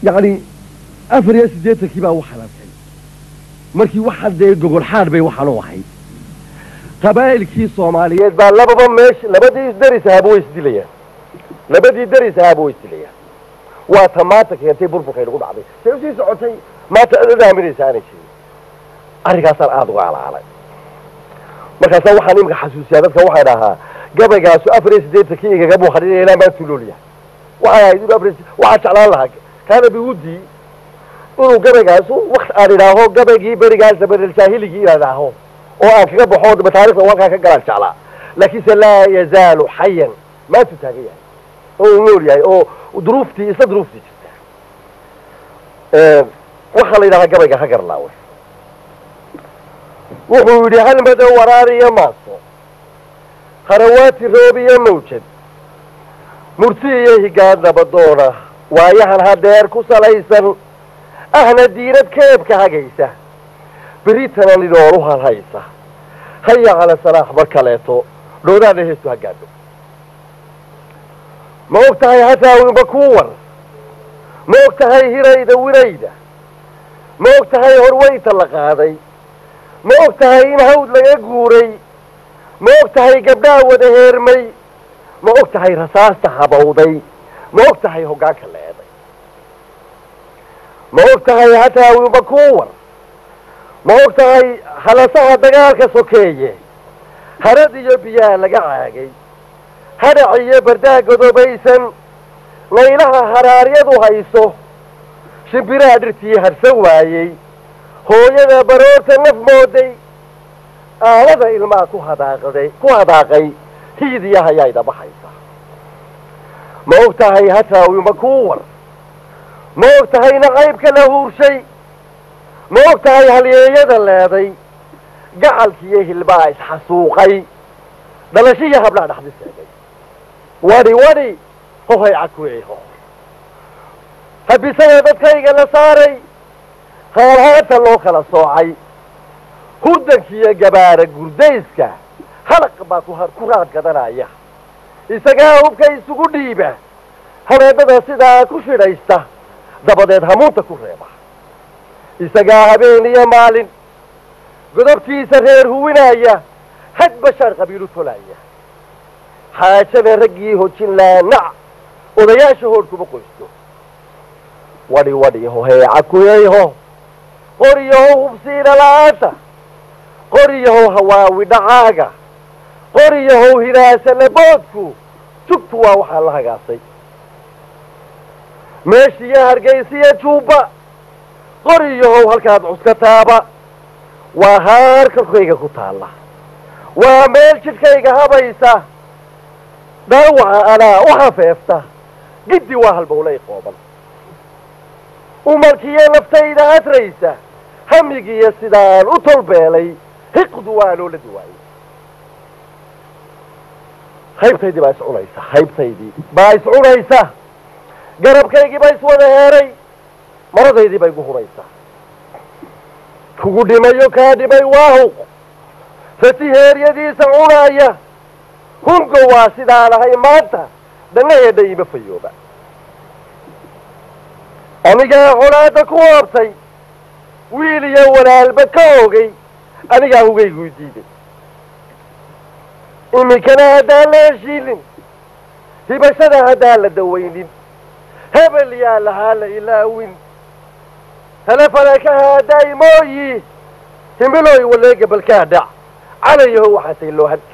yacni afar iyo siddeetankii baa u xalaabtay markii waxaan dee gogol xaadh bay waxaan u ahayd qabaa'ilkii soomaaliyeed baa lababa meesha labadii deris ahaaba way isdilayaan labadii deris ahaaba way isdilayaan waa ta maanta keentay burburkay nagu dhacday say usii socotay maanta adada haminaysa aanay jirin arrinkaasaan aada uga alaalay markaasaa waxaan iminka xasuusiyaa dadka waxaan dhahaa gabaygaasu afar iyo siddeetankii igaga muuqanin ilaa maantuu noolyahay waxay ahayd inuu afar waxaa jeclaan lahaa kaana biwudii inuu gabaygaasu wakt aan idhaaho gabaygii berigaas zamanaljaahiligi inaan idhaaho oo aan kaga baxo mataarikhda halkaa ka galaan jeclaa laakiinse laa yazaalu xayan maantuu taagan yahay oo uu nool yahay oo duruuftii isla duruuftii jirta waxaa la yidhahdaa gabayga ha garlaawe wuxuu yidhi hal madow waraar iyo maaso harawaati roob iyo mawjad murti iyo higaan nabadoona waayahan hadeer ku salaysan ahna diinad keebka hagaysa beritana lidooru halhaysa haya cala salaax mar kaleeto dhoodaana heestu ha gaadho ma og tahay hataawinba kuu war ma og tahay hirayda wirayda ma og tahay horweynta la qaaday ma og tahay in hawd laga guuray ma og tahay gabdhaa wada heermay ma og tahay rasaasta habawday ma og tahay hoggaanka leeday ma og tahay hataawinba kuu war ma og tahay halasaha dagaalka sokeeye harad iyo biyaha laga caagay hadhac iyo bardaha godobaysan laylaha haraaryadu hayso shimbiraha dhirtii harsan waayey hooyada baroorta naf mooday aalada ilmaha ku hadaaqday ku hadaaqay hiidiya hayayda baxaysa ma og tahay hataawima kuu war ma og tahay nacaybka la huurshay ma og tahay halyeeyada leeday gacalkiiyo hilbaha isxasuuqay dhalashiya hablaha dhaxdi seegay wadhi wadhi hohay cakuiho habisada dadkayga la saaray haalhaanta loo kala soocay huddankiiyo gabaara gurdayska halaq baa ku ku raad gadanaya isagaa hubka isugu dhiiba habeennada sidaa ku shidhaysta dabadeed hamuunta ku reeba isagaa habeen iyo maalin godobtiisa reer huwinaya had bashaar qabiilu tolaya xaajada raggii hojin laanac odayaasha hoodhkuma qoysto wadhi wadhi hoheeca kuyayho qoriyaho hubsiina la-aanta qoriyahow hawaawi dhacaaga qoriyahow hinaasa laboodku jugtu waa waxaa la hagaasay meeshiiyo hargaysiyo juubba qoriyahow halkaad cuskataaba waa haar korkayga ku taalla waa meel jidhkayga habaysa dhaawaca anaa u hafeefta giddi waa halbowlay qooban umarkiiyo naftayda hadraysa hamigiiyo sidaan u tolbeelay hiqdu waa loola duwaayey haybtaydii baa iscunaysa haybtaydii baa iscunaysa garabkaygii baa iswada heeray maradaydii bay gu huraysaa kugu dhimayo kaa dhimay waahuq fati heeryadiisa cunaaya hungo waa sidaan ahay maanta dhannaheedha iima fayooba anigaa colaadda ku hoobtay wiil iyo walaalba ka ogay anigaa hugaygu diiday iminkana haddaan la heshiinin hibashada haddaan la dawaynin hebel yaa lahaa la ilaawin telefalekaha daa'imooyi himiloy waleega balkaa dhac calayaho waxaasay loo hadka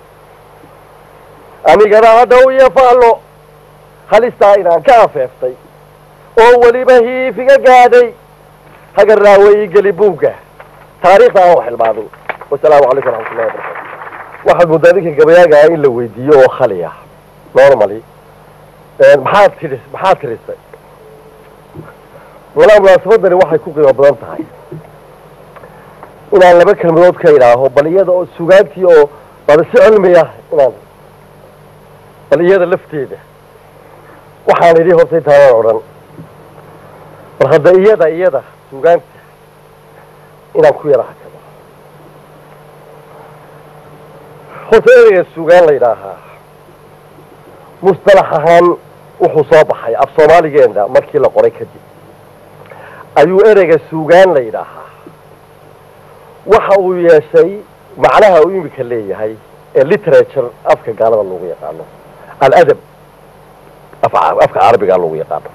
anigana hadda u yafaallo halistaa inaan ka afeeftay oo weliba hiifiga gaadhay hagarraawe ii geli buugga taariikhda aan wax ilmaado wasalaamu calaykum waraxmatullahi wabarakatu waxaad muddaa ninka gabayaagaa in la weydiiyo oo khali ah normally maxaad tidhi maxaad tirisay walaa munaasabadani waxay ku qiimo badan tahay inaan laba kelmadood ka idhaaho bal iyada oo sugaantii oo bada si cilmi ah inaan bal iyada lafteeda waxaan idhi horta intaanaan odhan bal hadda iyada iyada sugaanta inaan ku yara hakado horta ereyga sugaan la yidhaahaa mustalax ahaan wuxuu soo baxay af soomaaligeena markii la qoray kadib ayuu ereyga suugaan la yidhaahaa waxa uu yeeshay macnaha uu imika leeyahay ee literature afka gaalada loogu yaqaano aladab afka carabiga loogu yaqaano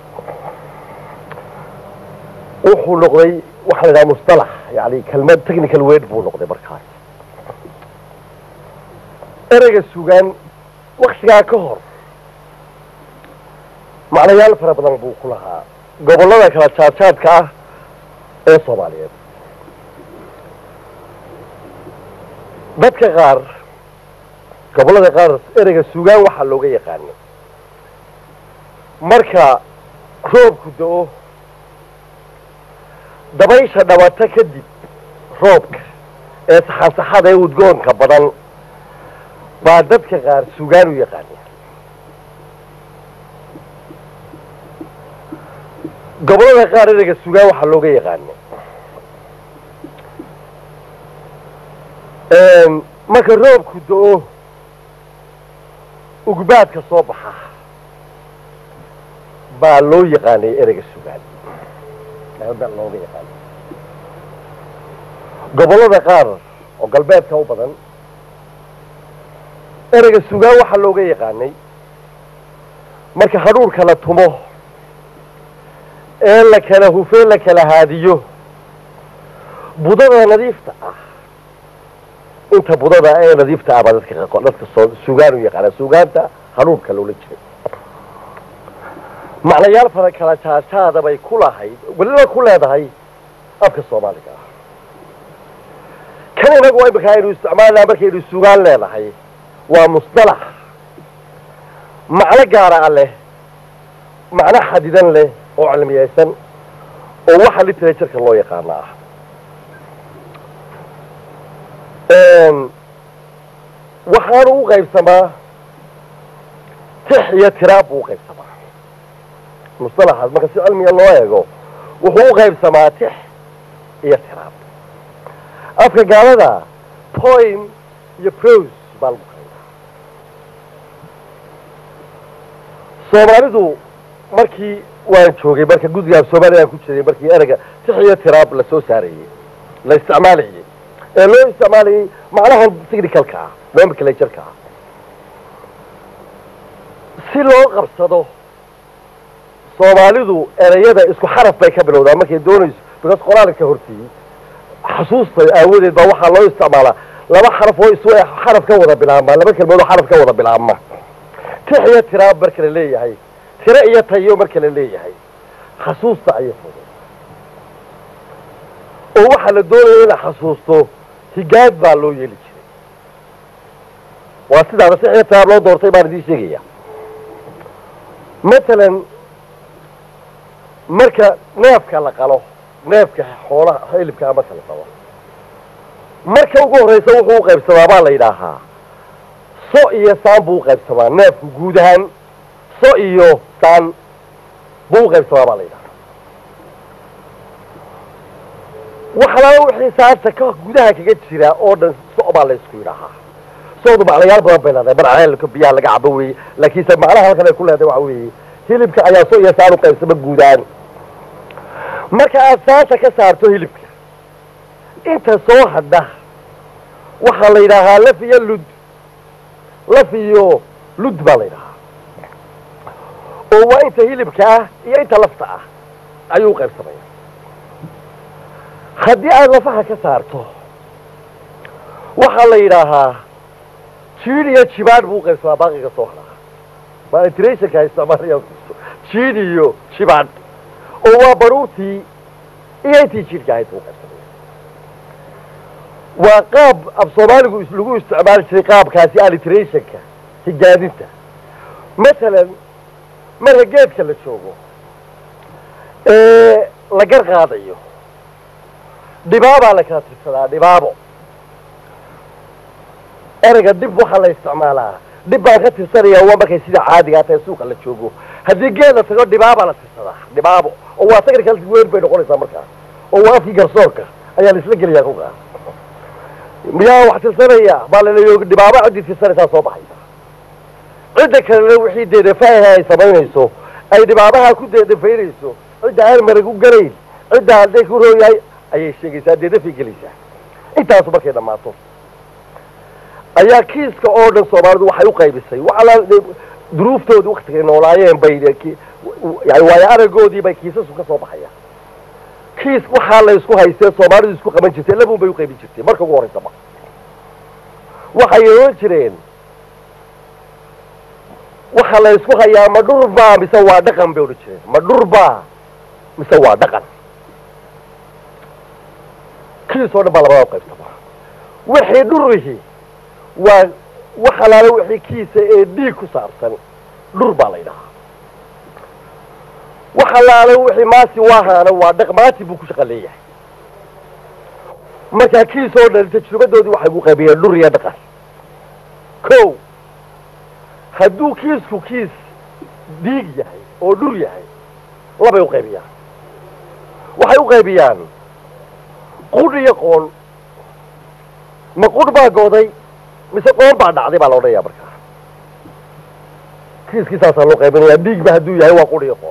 wuxuu noqday waxaa la yidhaha mustalax yani kelmad technical word buu noqday markaas ereyga sugaan waktigaa ka hor macnayaal fara badan buu ku lahaa gobollada kala jaadjaadka ah ee soomaaliyeed dadka qaar gobollada qaar ereyga sugaan waxaa looga yaqaanay marka roobku da-o dabaysha dhabato kadib roobka ee saxansaxada ee udgoonka badan baa dadka qaar sugaan u yaqaana gobollada qaar ereyga sugaan waxaa looga yaqaana marka roobku da-o ugbaadka soo baxa baa loo yaqaanay ereyga sugaan baa looga yaqaanay gobollada qaar oo galbeedka u badan ereyga sugaan waxaa looga yaqaanay marka hadhuurka la tumo ee la kala hufee la kala haadiyo budada nadiifta ah inta budada ee nadiifta ah baa dadka dadka soo sugaan u yaqaana sugaanta hadhuurka loola jiray macnayaal fara kala jaajaada bay ku lahayd weliba ku leedahay afka soomaaliga ah kan inagu imika aynu isticmaalnaa markaynu sugaan leenahay waa musdalax macno gaara a leh macno xadidan leh oo cilmiyaysan oo waxa literatureka loo yaqaano ah waxaanu u qaybsamaa tix iyo tiraab buu uqaybsamaa musdalaxaas marka si cilmiga loo eego wuxuu u qaybsamaa tix iyo tiraab afka gaalada poim iyo prose baa lagu qaybaa soomaalidu markii waan joogay marka guddiga af soomaaliya aan ku jiray markii ereyga tix iyo tiraab la soo saarayey la isticmaalayay ee loo isticmaalayay macnahan technicalka ah nomenclatureka ah si loo qabsado soomaalidu ereyada isku xaraf bay ka bilowdaa markay doonayso because qoraalka horteeyey xasuusta aawadeed baa waxaa loo isticmaalaa laba xaraf oo isu xaraf ka wada bilaabma laba kelmood oo xaraf ka wada bilaabma tix iyo tiraab marka la leeyahay tiro iyo tayo marka la leeyahay xasuusta ayay fuday oo waxaa la doonaya in la xasuusto higaad baa loo yeeli jiray waa sidaana tix iyo tiraab loo doortay baan idiin sheegaya matalan marka neefka la qalo neefka xoolaha hilibkaa marka la qalo marka ugu horraysa wuxuu u qaybsamaa baa la yidhaahaa so iyo saan buu u qaybsamaa neefku guud ahaan so iyo saan buu u qaybsamaa baa la yidhahaa waxalaala wixii saanta ka gudaha kaga jira oo dhan so baa la ysku yidhaahaa soodu macnayaal badan bay leedahay mar ceelka biyaha laga cabo weeye laakiinse macnaha halkan ay ku leedahay waxa weeye hilibka ayaa so iyo saan u qaybsama guud ahaan marka aad saanta ka saarto hilibka inta soo hadha waxaa la yidhaahaa laf iyo lud laf iyo lud baa la yidhahaa oo waa inta hilibka ah iyo inta lafta ah ayuu qaybsamaya haddii aad lafaha ka saarto waxaa la yidhaahaa jiid iyo jibaadh buu qaybsamaa baaqiga soo hadhaa maltrationka isticmaalaya jiid iyo jibaadh oo waa baruurtii iyo intii jiidhka ahayd buu qaybsamaya waa qaab af soomaaligu lagu isticmaali jiray qaabkaasi allitrationka higaadinta masalan marka geedka la joogo ee la gar qaadayo dhibaabaa la kala tirsadaa dhibaabo ereyga dhib waxaa la isticmaalaa dhib baan ka tirsanaya waa markay sida caadigaa tahay suuqa la joogo haddii geed la tago dhibaabaa la tirsadaa dhibaabo oo waa technical word bay noqonaysaa markaas oo waa afkii garsoorka ayaa la isla gelayaa kolkaas miyaa wax tirsanaya baa laleeyo dhibaabo ciddii tirsanaysaa soo baxaysa cidda kalena wixii deedefaaha ay samaynayso ay dhibaabaha ku deedefaynayso cidda aan marag u garayn ciddaa hadday ku rooyahay ayay sheegaysaa dee dafay gelaysaa intaasu markay dhammaato ayaa kiiska oo dhan soomaalidu waxay u qaybisay waxala duruuftoodii waktigay noolaayeen bay yani waayo aragoodii bay kiisasku ka soo baxayaan kiis waxaa la isku haystee soomaalidu isku qaban jirtay labuun bay u qaybin jirtay marka ugu horreysaba waxay ohan jireen waxa la isku hayaa ma dhur baa mise waa dhaqan bay odhan jireen ma dhur baa mise waa dhaqan kiis oo dhan baa labadaa qaybtaba wixii dhurihi waa wax alaala wixii kiisa ee dhiig ku saabsan dhur baa la ydhahaa wax alaala wixii maasi waahaana waa dhaq maati buu ku shaqa leeyahay markaa kiis oo dhan tajrubadoodii waxay ku qaybiyeen dhur iyo dhaqan ko hadduu kiisku kiis dhiig yahay oo dhur yahay labay u qaybiyaan waxay u qaybiyaan qudh iyo qoon ma qudh baa gooday mise qoon baa dhacday baa la odhanaya markaa kiiskii saasaa loo qaybinayaa dhiigba hadduu yahay waa qudh iyo qoon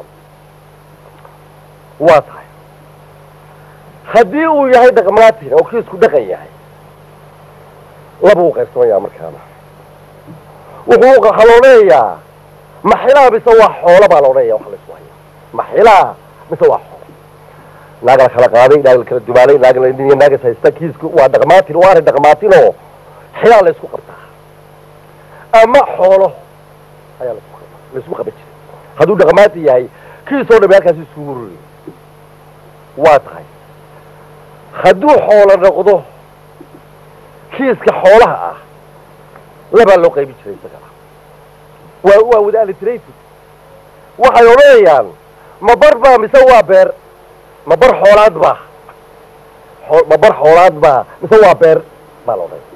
waa tahay haddii uu yahay dhaqmaatin oo kiisku dhaqan yahay laba u qaybsamaya markaana wuxuu waxaa la odhanayaa maxilaa mise waa xoolo baa la odhanaya waxa la isku haya maxilaa mise waa xoolo naag la kala qaaday naag la kala dumaalay naag la niyo naagas haysta kiisku waa dhaqmaatin waa arrin dhaqmaatinoo xilaa la isku qabtaa ama xoolo ayaa laisku qabtaa la isku qaban jiray hadduu dhaqmaatin yahay kiisoo dhami halkaasi iskugu ruriyo waa tahay hadduu xoolo noqdo kiiska xoolaha ah labaa loo qaybin jiray isagana waa waa wada alitrated waxay odhanayaan ma bar baa mise waa beer ma bar xoolaad baa ma bar xoolaad baa mise waa beer baa la odhanaya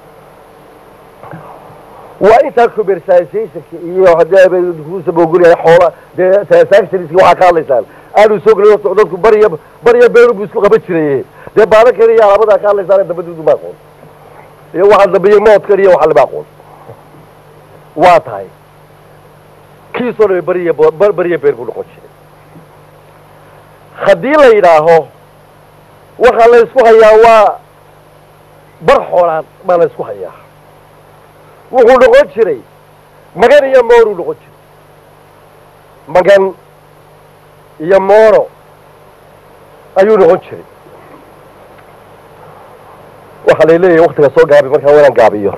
waa intaa commercializationka iyo hadkusamogolyahay xoola dee transactionska waxaa ka hadlaysaan aanu soo gelin dadku bariya bariya beeru buu isku qaban jiraye dee baalankan iyo alaabadaa ka hadlaysaan dabaduudu ma aqoon iyo waxaa dambeeye moodkan iyo waxa lama aqoon waa tahay kiisoo dhami bariya bariya beer buu noqon jiray haddii la yidhaaho waxaa la isku hayaa waa bar xoolaad baa la isku hayaa wuxuu noqon jiray magan iyo mooruu noqon jiray magan iyo mooro ayuu noqon jiray waxaa la leeyahay waktiga soo gaabi markaa waynaan gaabiyo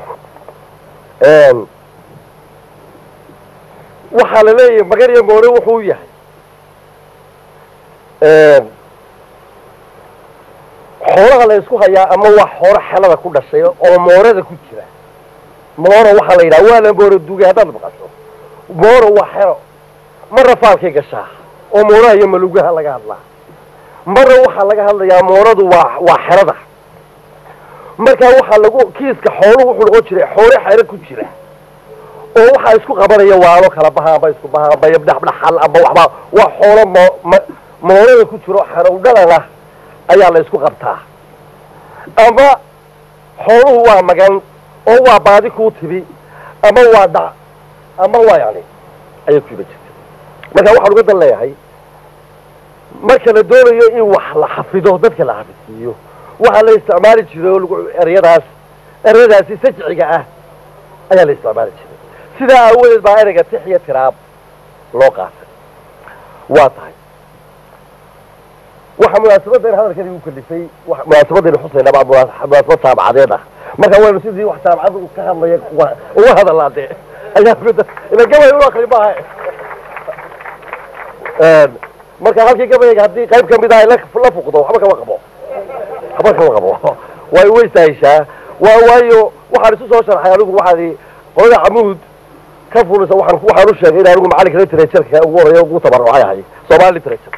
waxaa la leeyahay magan iyo moore wuxuu yahay xoolaha la isku hayaa ama waa xoolo xelada ku dhashay oo moorada ku jira mooro waxaa la yidhaha waa la mooro duugay haddaad maqasho mooro waa xero marna faalkay gashaa oo mooraha iyo malugaha laga hadlaa marna waxaa laga hadlayaa mooradu waa waa xerada markaa waxaa lagu kiiska xooluhu wuxuu noqon jiray xoolo xero ku jira oo waxaa isku qabanaya waalo kala baha amba isku baha amba yabdhaxdhaxal amba waxba waa xoolo mo moorada ku jiro xarowdhalana ayaa la isku qabtaa ama xooluhu waa magan oo waa baadi kuu tibi ama waa dhac ama waa yani ayay ku iba jirta marka waxaan uga dan leeyahay marka la doonayo in wax la xafido dadka la xafidsiiyo waxaa la isticmaali jiray oo lagu ereyadaas ereyadaasi sajciga ah ayaa la isticmaali jiray sidaa aawadeed baa ereyga tix iyo tiraab loo qaatay waa tahay waxa munaasabaddan hadalkan igu kalifay munaasabadaynu xusayna baa munaasabad taabacadeed ah marka waynu sidii wax taabacad ka hadlaya uga hadalaa dee ayaa ila gabay u akri maaha marka halkii gabayga haddii qayb ka mid ah la fuqdo waxba kama qabo waxba kama qabo way weystahishaa waa waayo waxaan isu soo sharxay anigu waxaan qolada camuud ka fulisa waxaan waxaan u sheegay in anigu macalinka literatureka ugu horeeya ugu tabarucay ahay somali literature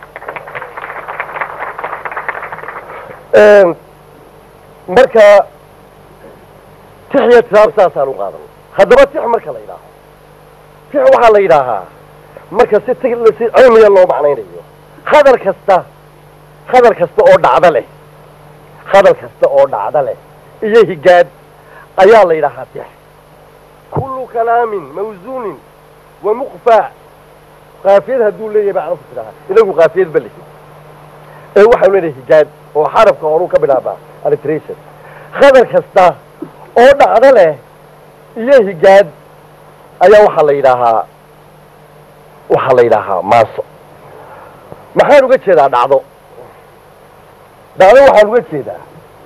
marka tix iyo tiraab saasaan u qaadan haddaba tix marka la yidhaaho tix waxaa la yidhaahaa marka si ti si cilmiya loo macnaynayo hadal kasta hadal kasta oo dhacdo leh hadal kasta oo dhacdo leh iyo higaad ayaa la yidhaahaa tix kullu kalaamin mawsuunin ومقفى قافية هدول لي بقى عرفت لها إنه قافية بلي ee waxaanu leedahay higaad oo xarafka horuu ka bilaabaa alliteration khadar kasta oo dhacdo leh iyo higaad ayaa waxaa la yidhaahaa waxaa la yidhaahaa maaso maxaan uga jeedaa dhacdo dhacdo waxaan uga jeedaa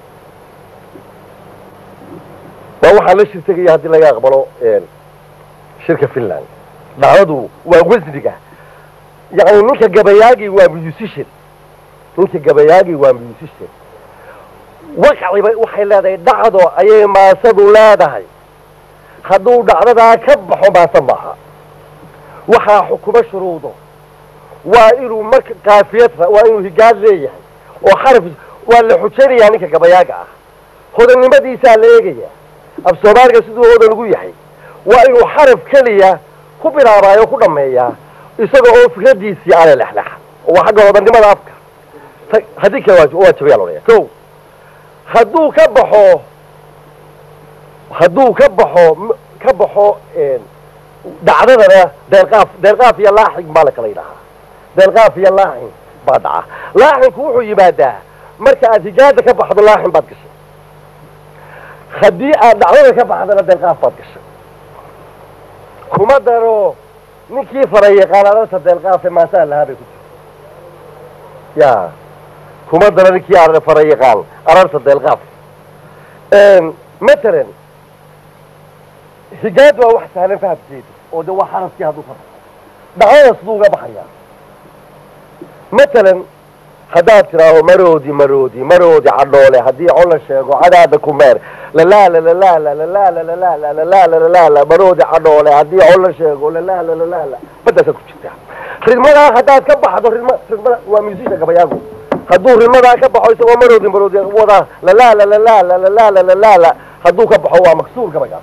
waa waxaan la shir tegaya haddii laga aqbalo shirka finland dhacdadu waa wasniga yacni ninka gabayaagii waa musician ninka gabayaagii waa musician waqciba waxay leedahay dhacdo ayay maasadu leedahay hadduu dhacdadaa ka baxo maase maaha waxaa xukumo shuruudo waa inuu marka kaafiyad waa inuu higaad leeyahay oo xaraf waa la xujaynayaa ninka gabayaaga ah hodannimadiisaa la eegaya af soomaaliga siduu hodan ugu yahay waa inuu xaraf keliya ku bilaabaayo o ku dhammeeyaa isaga oo fikradiisii aale lexlexa waa xagga hodannimada afka haddii kale waa jabaya lodhaya ko hadduu ka baxo hadduu ka baxo ka baxo dhacdadana deelqaaf deelqaaf iyo laaxig baa la kala yidhahaa deelqaaf iyo laaxin baa dhaca laaxinku wuxuu yimaadaa marka aad higaada ka baxdo laaxin baad gashay haddii aad dhacdada ka baxdana deelqaaf baad gashay kuma daro ninkii faray yaqaan ararta deelqaafe maasaa lahaa bay ku jirta ya kuma daro ninkii faray yaqaan ararta deelqaaf matalan higaad waa wax sahlan fahamkeedu oo de waa xaraskii hadduu ka baxo dhacdada siduu uga baxayaa matalan haddaad tidhaaho maroodi maroodi maroodi cadhoole haddii col la sheego cadaada ku meer lalaala lalaala lalaala lalaala lalaala lalaala maroodi cadhoole haddii col la sheego lalaala lalaala badaasaa ku jirta ridmadaa haddaad ka baxdo ridma ridmada waa musisha gabayaagu hadduu ridmadaa ka baxo isagoo maroodi maroodi wadaa lalaala lalaala lalaala lalaala hadduu ka baxo waa maksuur gabaygaas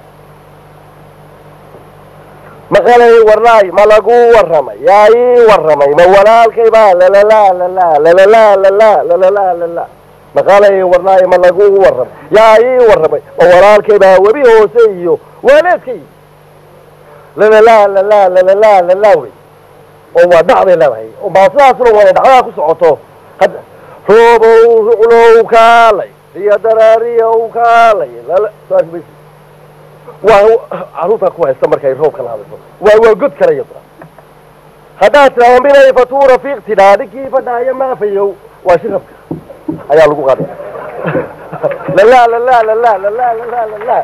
maqalay warnaay ma lagu warramay yaa ii warramay ma walaalkay baa lalala lala lalala lala lalala lala maqalay warnaay ma lagu warramay yaa ii warramay ma walaalkay baa webi hoose iyo waaleedkay lalala lala lalala lala wey oo waa dhacday leedahay oo maa sidaasna waa dhacdaha ku socoto hadda roobow ruclow kaalay iyo daraariyow kaalay lala saas bay waa caruurtaa ku haysta markay roobka la hadlayso waa waa god kale iyaduna haddaad tidhaahdo minay fatuura fiiqtidhaa ninkii fadhaayo maafayow waa shirabka ayaa lagu qaday lala lala lala lala lala lala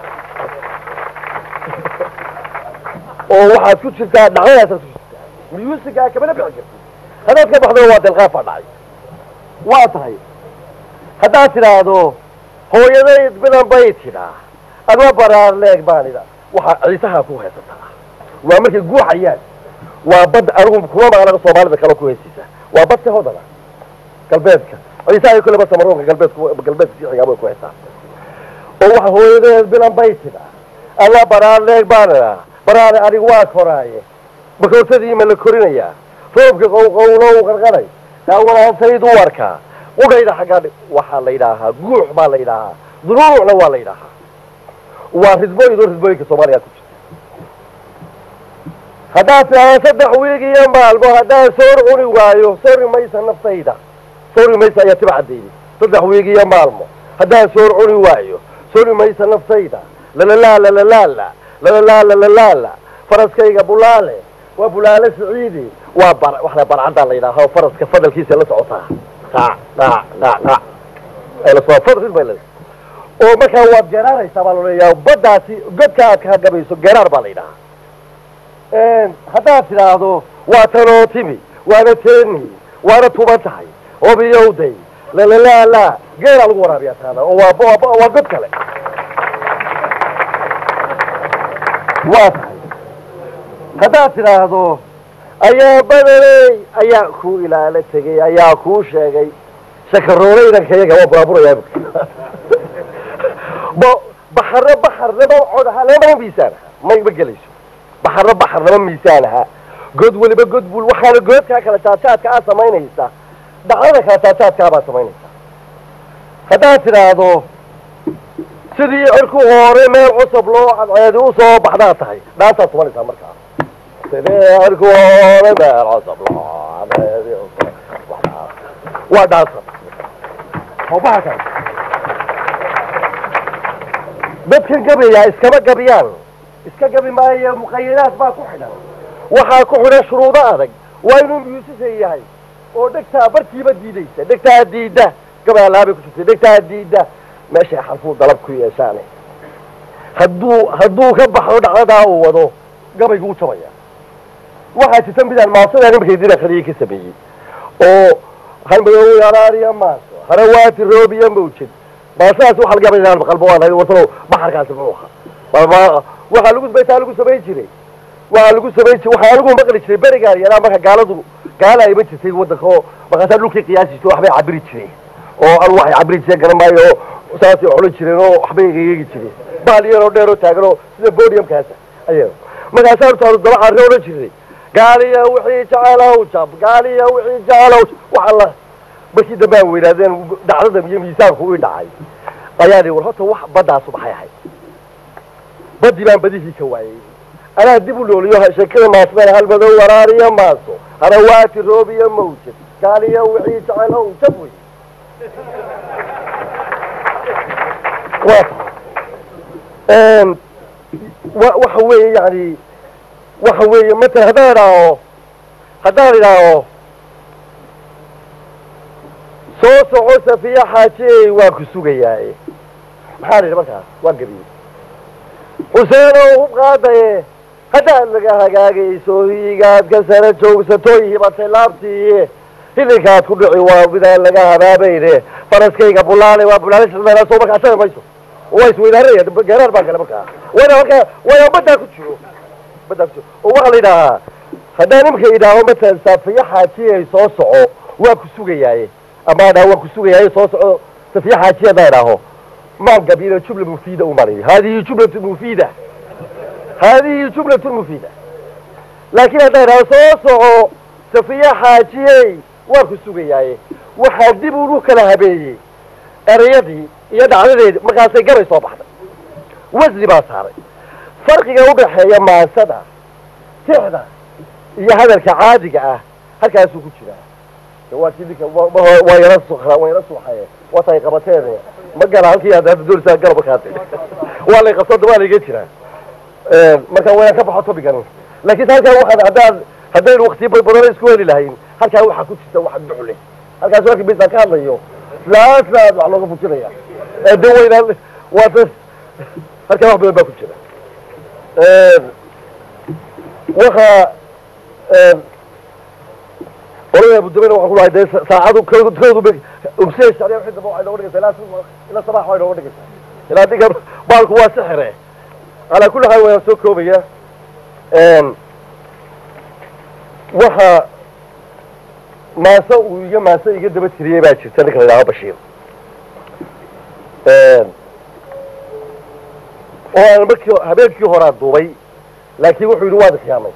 oo waxaad ku jirtaa dhacdadaasaad ku jirtaa musigaa kamana bixi karti haddaad ka baxdo waa delqaafaa dhacay waa tahay haddaad tidhaahdo hooyadayd bidan bay tidhaa adma baraar leeg baan idha waxaa ciisaha ku haysataa waa markay guuxayaan waa bad anigu kuma maqnaga soomaalida kale ku heesiisa waa badka hodana galbeedka ciisaha kuleba samaroonka galbeedku galbeedka siixigaa bay ku haysaa oo waxa hooyadeed bilan bay tidha adma baraar leeg baan idha baraare anigu waa koraaye bakoortadii ma la korinayaa roobka qowqowlow qarqaray awalaantaydu warkaa qudhayda xaggaa waxaa la yidhaahaa guux baa la yidhaahaa dunuucna waa la yidhaahaa waa ridbooyin oo ridbooyinka soomaaliya ku jirta haddaad tidhaahdo saddex wiig iyo maalmo haddaan soor cuni waayo sori maysa naftayda sori maysa ayaa tiba caddeeyey saddex wiig iyo maalmo haddaan soor cuni waayo sori maysa naftayda lalalaala lalaala lalalaala lalaala faraskayga bulaale waa bulaale siciidi waa bar waxna barcaddaa la yidhaaha oo faraska fadalkiisa la socotaa dhac dhac dhac dhac ay la soo fadl bay leedahay oo markaa waad geraaraysaa baa laleeyaha baddaasi godka aad ka gabayso geraar baa la yidhahaa haddaad tidhaahdo waa tanoo timi waana teeni waana tuban tahay obiyowday lalalaala geelaa lagu waraabiyaa taana oo waa waa god kale waa tahay haddaad tidhaahdo ayaa badaney ayaa ku ilaalo tegey ayaa kuu sheegay shakarooleydanka iyaga waa buraaburayaa ba baxarro baxar lama cod ahaa lama miisaan ahaa ma ma gelayso baxarro baxar lama miisaan ahaa god weliba god bul waxaana goodkaa kala jaadjaadka aad samaynaysa dhacdada kala jaadjaadkaa baad samaynaysaa haddaad tidhaahdo sidii cirku hore meel cusub loo cadceedi u soo baxdaa tahay dhaasaad tumanaysaa markaa sidii cirku hore meel cusub loo cadceedi usoo baxdaa waa dhaasa hawbaha kale dadkan gabayaa iskama gabiyaan iska gabi maayo muqayadaad baa ku xidhan waxaa ku xidhan shuruudo adag waa inuu muusisay yahay oo dhegtaa barkiiba diidaysa dhegtaa diidda gabaalaabay ku jirtay dhegtaa diidda meeshay xarfuu dalab ku yeeshaane hadduu hadduu ka baxo dhacdadaa uu wado gabaygu u jabaya waxaa jirta midaan maasadaa nimarkay dina khaliya ka sameeyey oo halmadow yaraariya maaso harawaati roobiya mawjed maasadaas waxa laga yaabaa inaan qalbo waan wartalo baxarkaasi muxuu ahaa waxaa lagu baytaa lagu samayn jiray waxaa lagu samayn jiray waxaa lagu maqli jiray berigaa yaraa marka gaaladu gaala iman jirtay waddanka oo markaasaa dhulkii qiyaasi jirtay waxbay cabiri jireen oo anu waxay cabiri jireen garan maayo oo saasay xulan jireen oo waxbay egeegi jireen bahal yaroo dheer oo taagan oo sida bodiumkaasa ayaga markaasaa horta daba carre odhan jiray gaaliya wixii jecelaw jab gaaliya wixii jecelaw wax alla markii dambe aan weynaadeen dhacdada iyo miisaanku ii dhacay ayaa dhi war horta wax baddaasu maxay ahayd baddii baan badihii ka waayey anaa dib u looliyo sheekada maasmana halmadow waraariya maaso harawaati roobiya mawjad gaaliya wixii jecelaw jab wey wa waxa weeye yani waxa weeye matalan haddaan idhaaho haddaan idhaaho soo soco safiya xaajiyey waan ku sugayaaye maxaan idhi markaas waan gabiyey xuseenow hub qaadaye haddaad laga hagaagayso hiigaad ka sara joogsatoy hibatay laabtiiye hilinkaad ku dhici waa midaan laga habaabayne faraskayga bulaale waa bulaale soo markaa asaga mayso waa isweydaaraya geeraar baan gale markaa wayna markaa wayna baddaa ku jiro baddaa ku jiro oo waxaa la yidhaahaa haddaan imika idhaaho matalan safiya xaajiyey soo soco waa ku sugayaaye ama adhaa waan ku sugayaaye soo soco safiya xaajiye haddaan idhaaho maan gabino jumla mufiida u marayo hadihi jumlatu mufiida hadihi jumlatu mufiida laakiin haddaan idhaaho soo soco safiya xaajiyey waan ku sugayaaye waxaa dib unu kala habeeyey erayadii iyo dhacdadeedii markaasay gabay soo baxday wasni baa saaray farqiga udhaxeeya maansada tixda iyo hadalka caadiga ah halkaasuu ku jiraa waa kii ninka waa yara sukra waa yara suuxaye watay qabateene ma gala halkii aad hadda doonaysaa gala markaas waa lay qabto waa layga jiraa marka wayaan ka baxo tobigan laakiin halkaa waxaan haddaan haddaynu waktiyo badan isku heli lahayn halkaa waxaa ku jirta wax duxle halkaas markii bisaan ka hadlayo islaasnaad wax looga fujinaya de waynaan waa da halkaa wax badan baa ku jira waxa olada abudabena waxaan ku lahay dee saacadu koodu koodu umsee sacdiya wixii dambe waxay nooga dhigaysaa ilaa ilaa sabax waxay nooga dhigaysaa ilaa dinka baalku waa sixire calaa kulli xaal wayaan soo koobaya waxa maase uu iyo maase iga daba tiriyey baa jirta ninka la yidhaaho bashiir oo aan markii habeenkii horaa duubay laakiin wuxuu yidhi waad ikhyaamay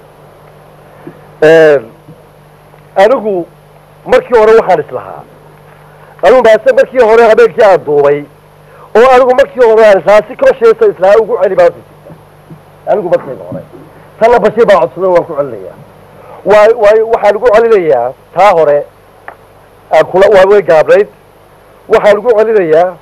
anigu markii hore waxaan islahaa anigu maase markii hore habeenkii aan duubay oo anigu markii hore aan islahaa si kosheesa islahaa ugu celi baa jirta anigu markayga hore tanna bashiir baa codsada waan ku celinayaa waa waay waxaan ugu celinayaa taa hore aan kula waa way gaabnayd waxaan ugu celinayaa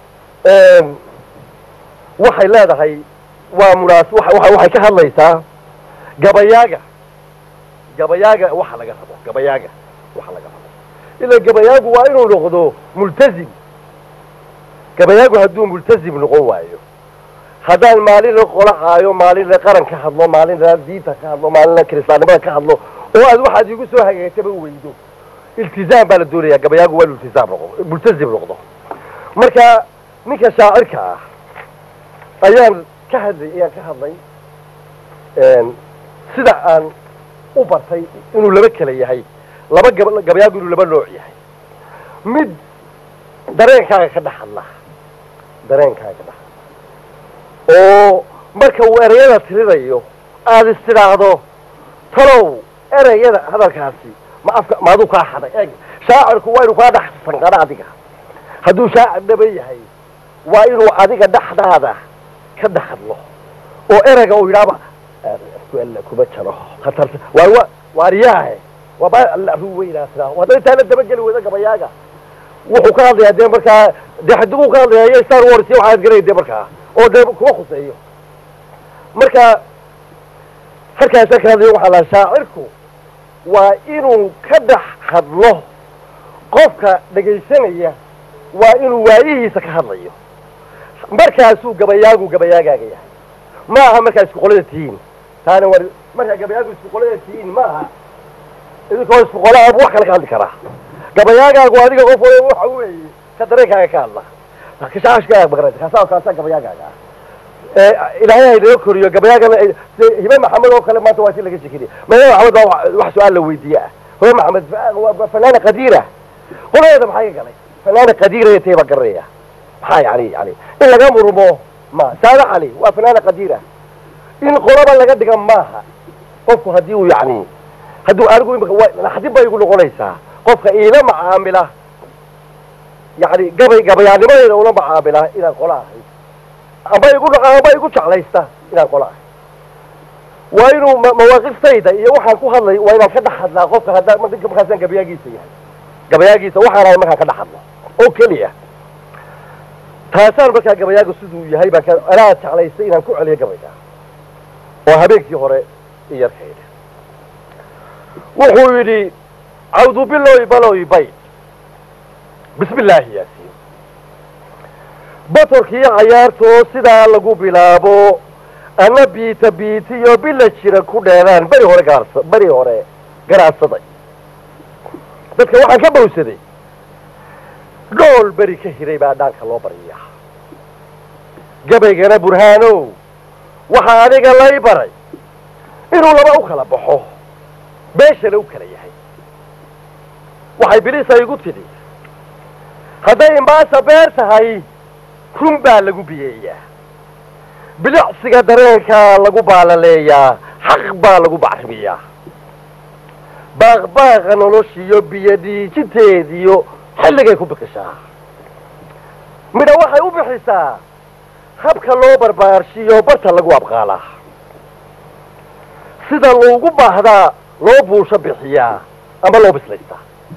waxay leedahay waa munaas waxay ka hadlaysaa gabayaaga gabayaaga waxa laga rabo gabayaaga waxa laga rabo ila gabayaagu waa inuu noqdo multazim gabayaagu hadduu multazim noqon waayo haddaan maalina qola caayo maalina qaran ka hadlo maalina diinta ka hadlo maalina kiristaannimada ka hadlo oo aad waxaad igu soo hagaagtaba weydo iltizaam baa la doonayaa gabayaagu waa inu iltizaam noqdo multazim noqdo marka ninka shaacirka ah ayaan ka hadlay ayaan ka hadlay sida aan u bartay inuu laba kala yahay laba gab gabayaagu inuu laba nooc yahay mid dareenkaaga ka dhex hadla dareenkaaga ka dhex hadla oo marka uu ereyada tirinayo aada istidhaahdo talow ereyada hadalkaasi ma afka ma aduu kaa xaday eeg shaacirku waa inuu kaa dhex sanqadho adiga hadduu shaacir dhaba yahay waa inuu adiga dhexdaada ka dhex hadlo oo ereyga uu yidhaaba alla kuma jaro khatarta waa wa waariyaahe waaba alla ru weynaa sidaa hadda intaa la dabageli weyda gabayaaga wuxuu ka hadlayaa dee markaa dee xadigu ka hadlayaa iyo star wars iyo waxaad garanay dee markaa oo dee kuma khuseeyo marka halkaasa ka hadlayo waxaa lahaa shaacirku waa inuu ka dhex hadlo qofka dhegaysanaya waa inuu waayihiisa ka hadlayo markaasuu gabayaagu gabayaagaaga yahay ma aha markaa isku qolada tihiin taana war markaa gabayaagu isku qolada tihiin ma aha idinkoo isku qolaabu wax kale ka hadli karaa gabayaagaagu adiga qof waliba waxa weeye ka dareenkaaga ka hadla kashaashkaaga magaraysa kaasaa kaasaa gabayaagaaga ah ee ilaahay ha inaga koriyo gabayaagana ay- sida hibe maxamed oo kale maanta waa si laga shekeriye hibe maxamed baa wax- wax su-aal la weydiiye ah hibe maxamed fa- waa fanaana qadiira qoladeeda maxaa ka galay fanaana qadiira intay baa garanaya maxaa yani yani in laga murmo ma saada cali waa fanaana qadiira in qolaba laga dhiga maaha qofku haddii uu yani hadduu anigu imika wa- naxdin bay igu noqonaysaa qofka iila macaamila yani gabay gabayaanimadeeda ula macaamila inaan qola ahay amba igu amba igu jeclaysta inaan qola ahay waa inuu ma- mawaaqiftayda iyo waxaan ku hadlay waa inaan ka dhex hadlaa qofka haddaa ma- ninka markaasaan gabayaagiisa yahay gabayaagiisa waxaan ahay markaan ka dhex hadlo oo keliya taasaan markaa gabayaagu siduu yahay baan ka anaa jeclaystay inaan ku celiyo gabayga oo habeenkii hore i yarkayda wuxuu yidhi cawdu biloy baloy bay bismi illaahi yaasiin batorkiiyo cayaartoo sidaa lagu bilaabo ana biita biitiyo bila jira ku dheeraan beri hore gaarsa beri hore garaadsaday dadka waxaan ka bowsaday dhool beri ka hiray baa dhaanka loo baryaa gabaygana burhaanow waxaa adiga lay baray inuu laba u kala baxo beeshana u kala yahay waxay bilisa igu tidhi hadday imbaasa beer tahay run baa lagu biyeeyaa bilicsiga dareenkaa lagu baalaleeyaa xaq baa lagu bacrimiyaa baaqbaaqa noloshiyo biyo dhiijinteediyo xilligay ku bikishaa midha waxay u bixisaa habka loo barbaarshiyo barta lagu abqaalaa sida loogu baahdaa loo buusho bixiyaa ama loo bislaystaa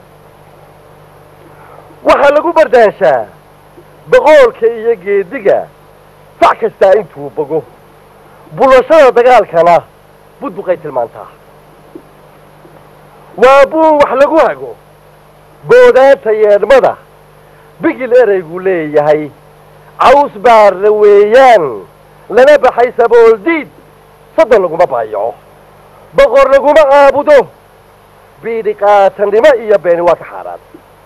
waxaa lagu bardaanshaa boqoolka iyo geediga sac kastaa intuu bogo bulashada dagaalkana budbuqay tilmaantaa waa buun wax lagu hago boodaanta yeedhmada bigil ereyguu leeyahay caws baarna weeyaan lana baxay sabooldiid soddon laguma baayaco boqor laguma caabudo biidhi qaatannimo iyo beeni waa ka xaaraan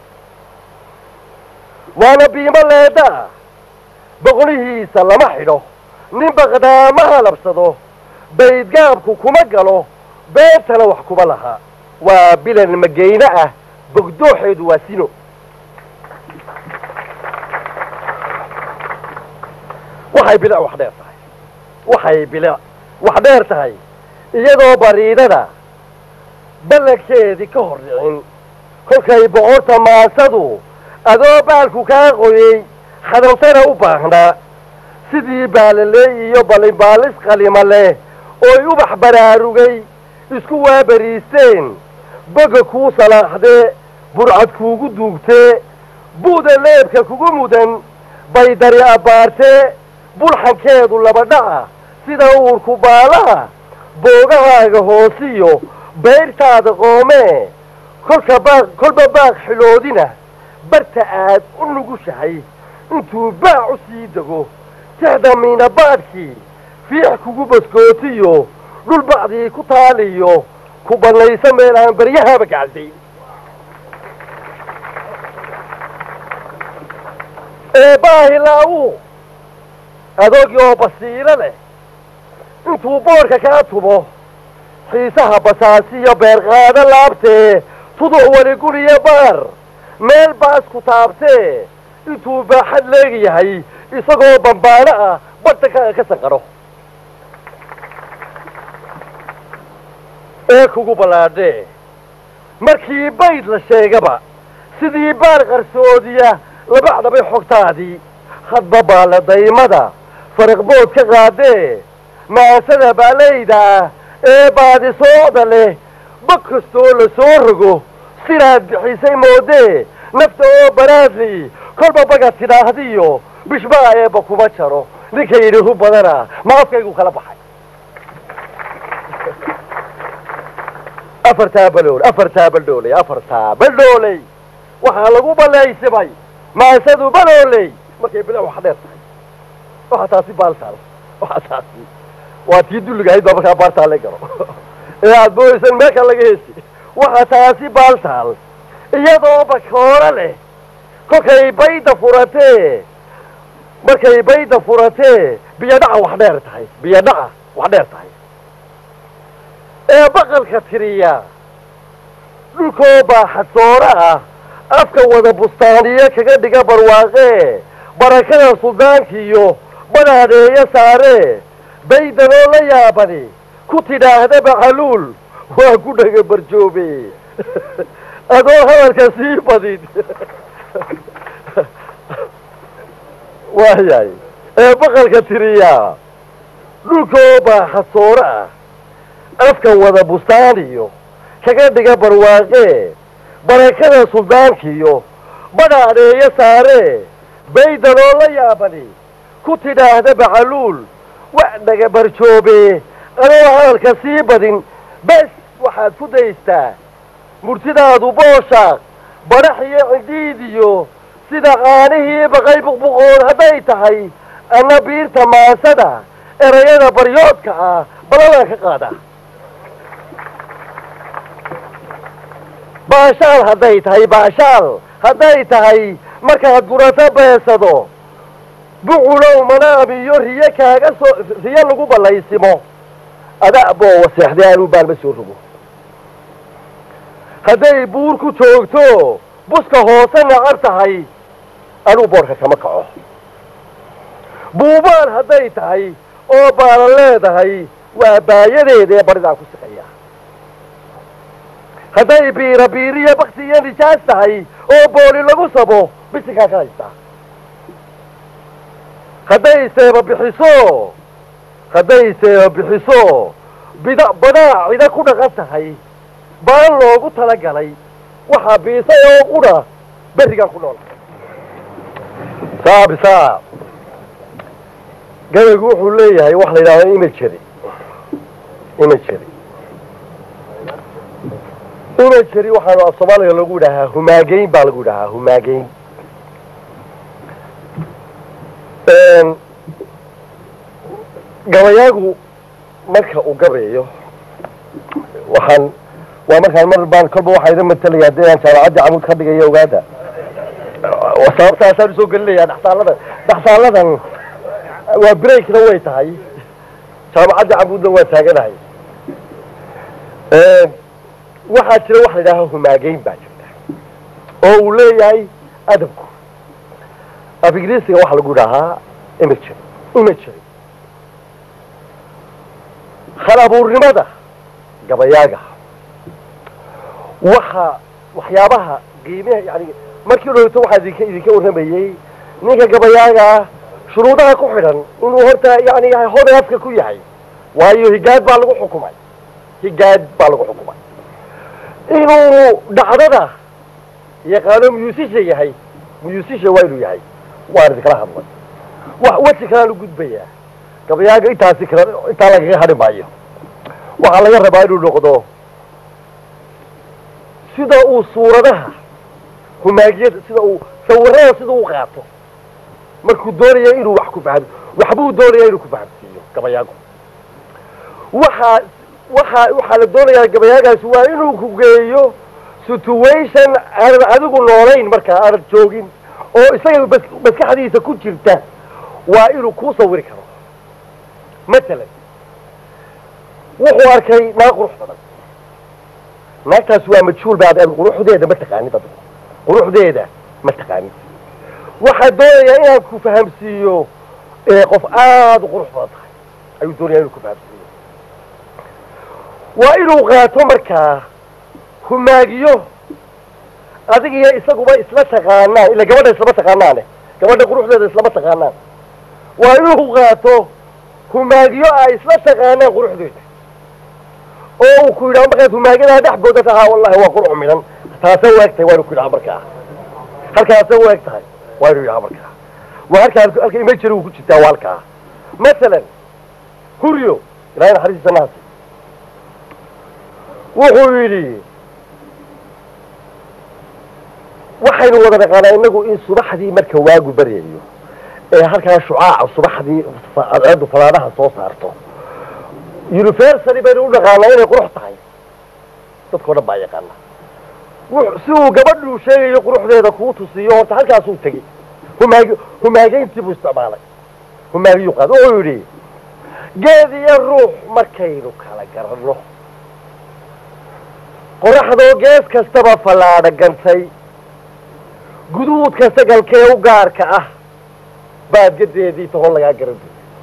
waana biimo leedda ah boqolihiisa lama xidho nin baqdaama halabsado baydgaabku kuma galo beentana wax kuma laha waa bilan magayne ah bogdooxeedu waa sino waxay bilic wax dheer tahay waxay bilic wax dheer tahay iyadoo bariidada ballankeedii ka hor dhicin kolkay boqorta maasadu adoo baalku kaa qoyey khadantana u baahnaa sidii baalaleey iyo ballinbaalis qalima leh ooy ubax baraarugay isku waabariisteen boga kuu salaaxdee burcad kuugu duugtee bu'da leebka kugu mudan bay dari abbaartee bulxankeedu labadhaca sida uurku baalaha boogahaaga hoosiyo bayrtaada qoomee kolka baaq kolba baaq xiloodina barta aad u nugushahay intuu baac u sii dego tixda miinabaadhkii fiix kugu baskootiyo dhul bacdii ku taaliyo ku bannayso meel aan baryahaaba gacalday ee baahilaawu adoogii oo basiiro leh intuu boorka kaa tumo xiisaha basaasiyo beerqaado laabtee tuduc weli guriyo baar meel baas ku taabtee intuu baaxad leegyahay isagoo bambaano ah badhtankaaga ka sanqadho ee kugu ballaadhee markii bayd la sheegaba sidii baar qarsoodiya labacdabay xogtaadii hadba baaladaymada fariqbood ka qaadee maasada baalayda ah ee baadisoocda leh bog kastoo la soo rogo sidaad bixisay moodee nafta oo baraadli kolba baga tidhaahdiyo bishbaa eeba kuma jaro ninka yidhi ru badana ma afkaygu kala baxay afartaa balool afartaa baldhooley afartaa baldhooley waxaa lagu balaysimay maasadu balooley markay bila wax dheer tahay waxaa taasi baaltaal waxaa taasi waa tii dulligahayd baa markaa baartaa la garo ee aad mooysan meelka laga hesi waxaa taasi baaltaal iyadoo bakooro leh kolkay bayda furatee markay bayda furatee biyodhaca wax dheer tahay biyodhaca wax dheer tahay ee baqalka tiriya dhulkoo baaxadsoora ah afka wada bustaaniye kaga dhiga barwaaqee barakada suldaankiiyo badhaadeeya saaree baydanoo la yaabani ku tidhaahda bacaluul waa ku dhaga barjoobe adoo hadalka sii badin waayahay ee baqalka tiriyaa dhulkoo baaxadsooro ah afka wada bustaaniyo kaga dhiga barwaaqee barakada suldaankiyo badhaadeeya saaree baydanoo la yaabani ku tidhaahda bacaluul wa dhaga barjoobe adoo hadalka sii badin bes waxaad ku daystaa murtidaadu booshaaq badhax iyo cidhiid iyo sida caanihii baqay buqbuqood hadday tahay anna biirta maasada erayada baryoodka ah balalaan ka qaada baashaal hadday tahay baashaal hadday tahay markaad gurato beesado buculow manaam iyo riyo kaaga soo riyo lagu ballaysimo ada boo waseexday anuu baalma soo rogo hadday buur ku joogto buska hoose nacab tahay anuu boorka kama kaco buubaan hadday tahay oo baalan leedahay waa baayadeeda ee baridaan ku siqaya hadday biira biiriyo bakti iyo nijaas tahay oo booli lagu sabo bisinkaa ka haystaa hadday seeba bixiso hadday seeba bixiso bida badaa cida ku dhaqan tahay baan loogu talagalay waxaa biisay oo qudha berrigaan ku nool saabisaa gabaygu wuxuu leeyahay wax la yidhahdo imagery imagery imagery waxaanu af soomaaliga lagu yidhahaa humaageyn baa lagu yidhahaa humaageyn gabayaagu marka uu gabayo waxaan waa markaan mar baan kolba waxaa idin matalaya haddii aan jaamacaddii camuud ka dhigayo ogaada sababtaasaan usoo gelinaya dhaxsaaladan dhaxsaaladan waa breakna way tahay jaamacaddii camuudna waa taaganahay waxaa jira waxa la yidhaha humaageyn baa jirta oo uu leeyahay adabku af ingiriisiga waxaa lagu yidhahaa imagery imagery hal abuurnimada gabayaaga waxa waxyaabaha qiimaha yani markii dhowto waxaa idinka idinka warramayey ninka gabayaaga shuruudaha ku xidhan inuu horta yani hoday afka ku yahay waayo higaad baa lagu xukumay higaad baa lagu xukumay inuu dhacdada yaqaano musisha yahay musisha waa inuu yahay waan idinkala hadlay wax weji kalaan u gudbayaa gabayaaga intaasi kale intaa lagaga hadhi maayo waxaa laga rabaa inuu noqdo sida uu suuradaha humaagiyada sida uu sawirada sida u qaato markuu doonaya inuu wax ku fahmo waxbuu doonaya inuu ku fahamsiiyo gabayaagu waxaa waxaa waxaa la doonayaa gabayaagaasi waa inuu ku geeyo situation aanad adigu noolayn markaa aanad joogin oo isaga bas- maskaxdiisa ku jirta waa inuu kuu sawiri karo matalan wuxuu arkay naag qurux badan naagtaas waa majhuul baad ad quruxdeeda ma taqaanid adigu quruxdeeda ma taqaanid waxaa doonayaa inaan ku fahamsiiyo ee qof aada u qurux badan tahay ayuu doonaya inuu ku fahamsiiyo waa inuu qaato markaa humaagiyo adig iyo isaguba isla taqaanaan ila gabadha islama taqaanaane gabadha quruxdeeda islama taqaanaan waa inuu qaato humaagiyo ay isla taqaanaan quruxdeeda oo uu ku yidhaha markaad humaagiyadaa dhex booda tahaa wallahi waa qurux midhan taasa waagtay waa inu ku yidhaha markaa halkaasay u eg tahay waa inuu yahaa markaa waa halkaa halka imajari uu ku jirtaa waa halkaa masalan huryo ilaahay naxariistiisa naasi wuxuu yidhi waxaynu wada naqaanaa inagu in subaxdii marka waagu baryayo ee halkaa shucaaca subaxdii cadceedu falaadhaha soo saarto universally baynu u naqaanaa inay qurux tahay dadkao dhan baa yaqaana si uu gabadhuu sheegayo quruxdeeda kuu tusiyo horta halkaasuu tegey humaag humaageyntii buu isticmaalay humaagiyuu qaad wuxuu yidhi geed iyo ruux markaynu kala garanno qoraxdoo gees kastaba fallaadha gantay guduudka sagalkee u gaarka ah baadgadeedii tahon lagaa garan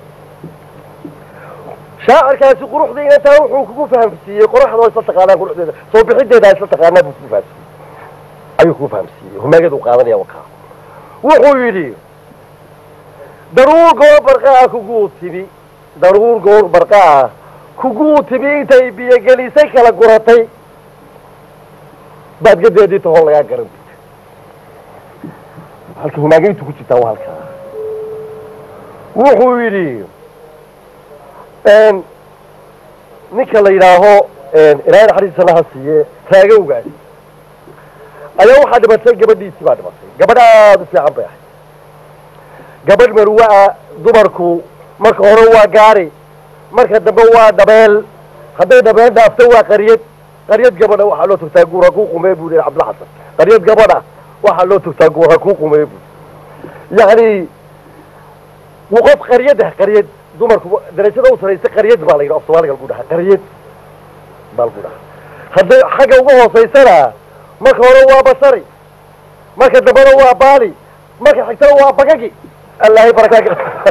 shaacirkaasi quruxda inantaa wuxuu kugu fahamsiiyey qoraxdoo isla taqaanaa quruxdeeda soo bixideeda isla taqaanaa buu kugu fahamsiiyey ayuu kugu fahamsiiyey humaagadu qaadanaya wakaa wuxuu yidhi daruur goor barqaa kuguu timi daruur goor barqaa kuguu timi intay biyogelisay kala guratay baadgadeedii tahon lagaa garan halka humaageyntu ku jirtaa waa halkaa wuxuu yidhi ninka la yidhaaho ilaahay naxariistiisa laha siiye taagowgaas ayaa waxaa dhimatay gabadhiisii baa dhimatay gabadh aada u fiican bay ahayd gabadh marwa-a dumarku marka hore waa gaari marka dambe waa dhabeel hadday dhabeel dhaafto waa qaryad qaryad gabadha waxaa loo togtaa guura kuu qumee buu yihi cabdilla xasan qaryad gabadha waxaa loo togtaa guura kuu qumee buu yacni qof qaryad ah qaryad dumarku darajada u saraysa qaryad baa la yidhi af soomaaliga lagu dhahaa qaryad baa lagu dhahaa hadday xagga uga hoosaysana marka hore waa basari marka dambena waa baali marka xigtana waa bagagi allahay barakaaka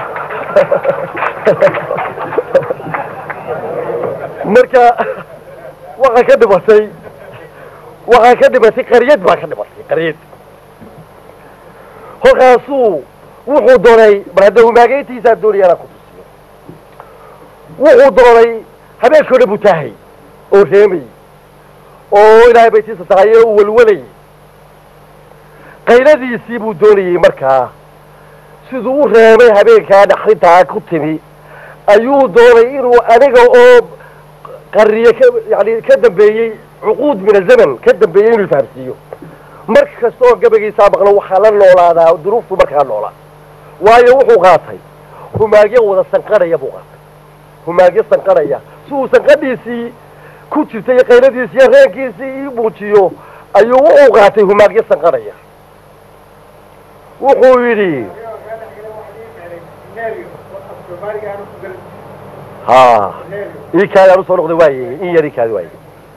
marka waxaa ka dhimatay waxaa ka dhimatay qaryad baa ka dhimatay qaryad kolkaasuu wuxuu doonay mar hadda humaageyntiisaa doonaya inaan ku tusiyo wuxuu doonay habeenkoo dhan buu taahay oo reemay oo ilaahay baytiisa tahay ee uu walwalayy qayladiisii buu doonayey markaa siduu u reemay habeenkaa dhaxrintaa ku timi ayuu doonay inuu aniga oo qarriye ka yani ka dambeeyey cuquud min azaman ka dambeeyey inuu fahamsiiyo mar kasta oo gabagiisaa maqlo waxaa la noolaadaa duruuftu markaa noolaa waayo wuxuu qaatay humaagyo wada sanqanaya buu qaatay humaagyo sanqanaya si uu sanqadhiisii ku jirtay iyo qayladiisii iyo reenkiisii ii muujiyo ayuu wuxuu qaatay humaagyo sanqanaya wuxuu yidhi ha ii kaadi aan usoo noqday waaye in yar ii kaadi waaye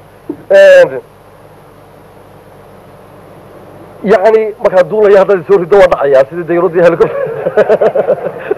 yani markaa duulaya haddaad soo rido waa dhacayaa sidii dayradii helicopter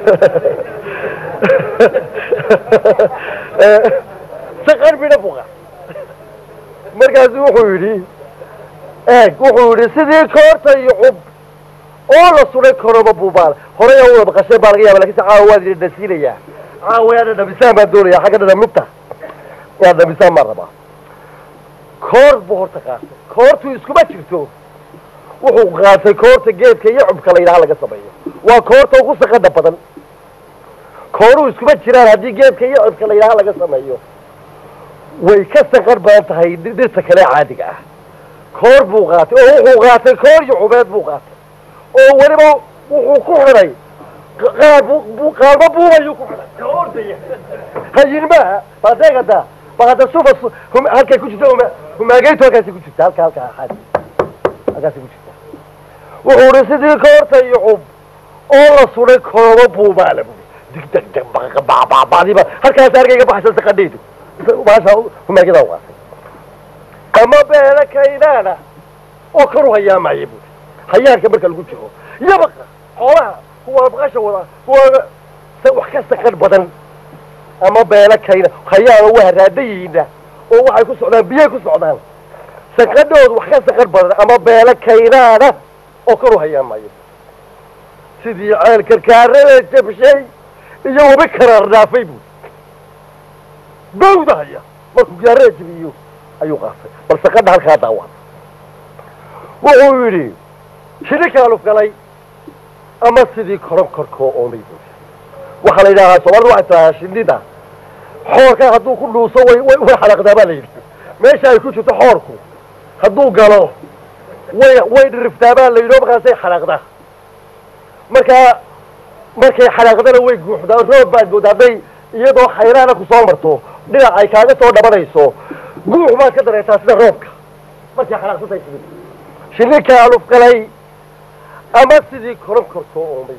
saqar bidha buqa markaasu wuxuu yidhi eeg wuxuu yidhi sidii koorta iyo cub oo la suday koroba buubaal horey aa wada maqasheen baa laga yaaba lakin se caawa waad idin dhasiinayaa caawa yaa dhadhamisaan baan doonaya xagga dhadhaminta inaad dhamisaan baan rabaa koor buu horta qaatay koortu iskuma jirto wuxuu qaatay koorta geedka iyo cubka la yidhaha laga sameeyo waa koorta ugu saqada badan kooruhu iskuma jiraan haddii geedka iyo cubka la yidhaha laga sameeyo way ka saqar badan tahay dhirta kale caadiga ah koor buu qaatay oo wuxuu qaatay koor iyo cubeed buu qaatay oo weliba wuxuu ku xidhay qaar bu qaarba buubayuu ku xidhay ka ordaya hayin maaha badeegada baada suba halkay ku jirta humaageytu halkaasi ku jirta halka halka xaadi halkaasi ku jirta wuxuu uhi sidii koorta iyo cub oo la suday kooba buubaala bui dig deg deg babadiba halkaas argayga baxsan saqadhaydu maasha humaagyada qaatay ama beele kaynaana oo kor u hayaamaya bui hayaanka marka lagu jiro yabaqa xoolaha kuwa baqasha wada kuwa wax ka saqan badan ama beele kayna hayaana waa raadayiina oo waxay ku socdaan biyay ku socdaan saqadhoodu wax ka saqan badan ama beele kaynaana oo kor u hayaamaya sidii ceel karkaarada jabshay iyo wabi karaar dhaafay buu bawda haya markuu gaarada jabiyo ayuu qaatay bal saqadha halkaa daawa wuxuu yidhi shini kaalufgalay ama sidii koronkorkoo oomay waxaa la yidhaahaa soomaalida waxay tidhahaa shinida xoorka hadduu ku dhuuso way way way xalaqdaa baa la yidhi meesha ay ku jirto xoorku hadduu galo way way dhiriftaa baa la yidhi oo markaasay xalaqdaa markaa markay xalaaqdana way guuxdaa roob baad moodaa hadday iyadoo khayraana ku soo marto dhinac ay kaaga soo dhabanayso guux baad ka dareetaa sida roobka markay xalaaqsantay timid shinni kaaluf galay ama sidii koron kortoo oomay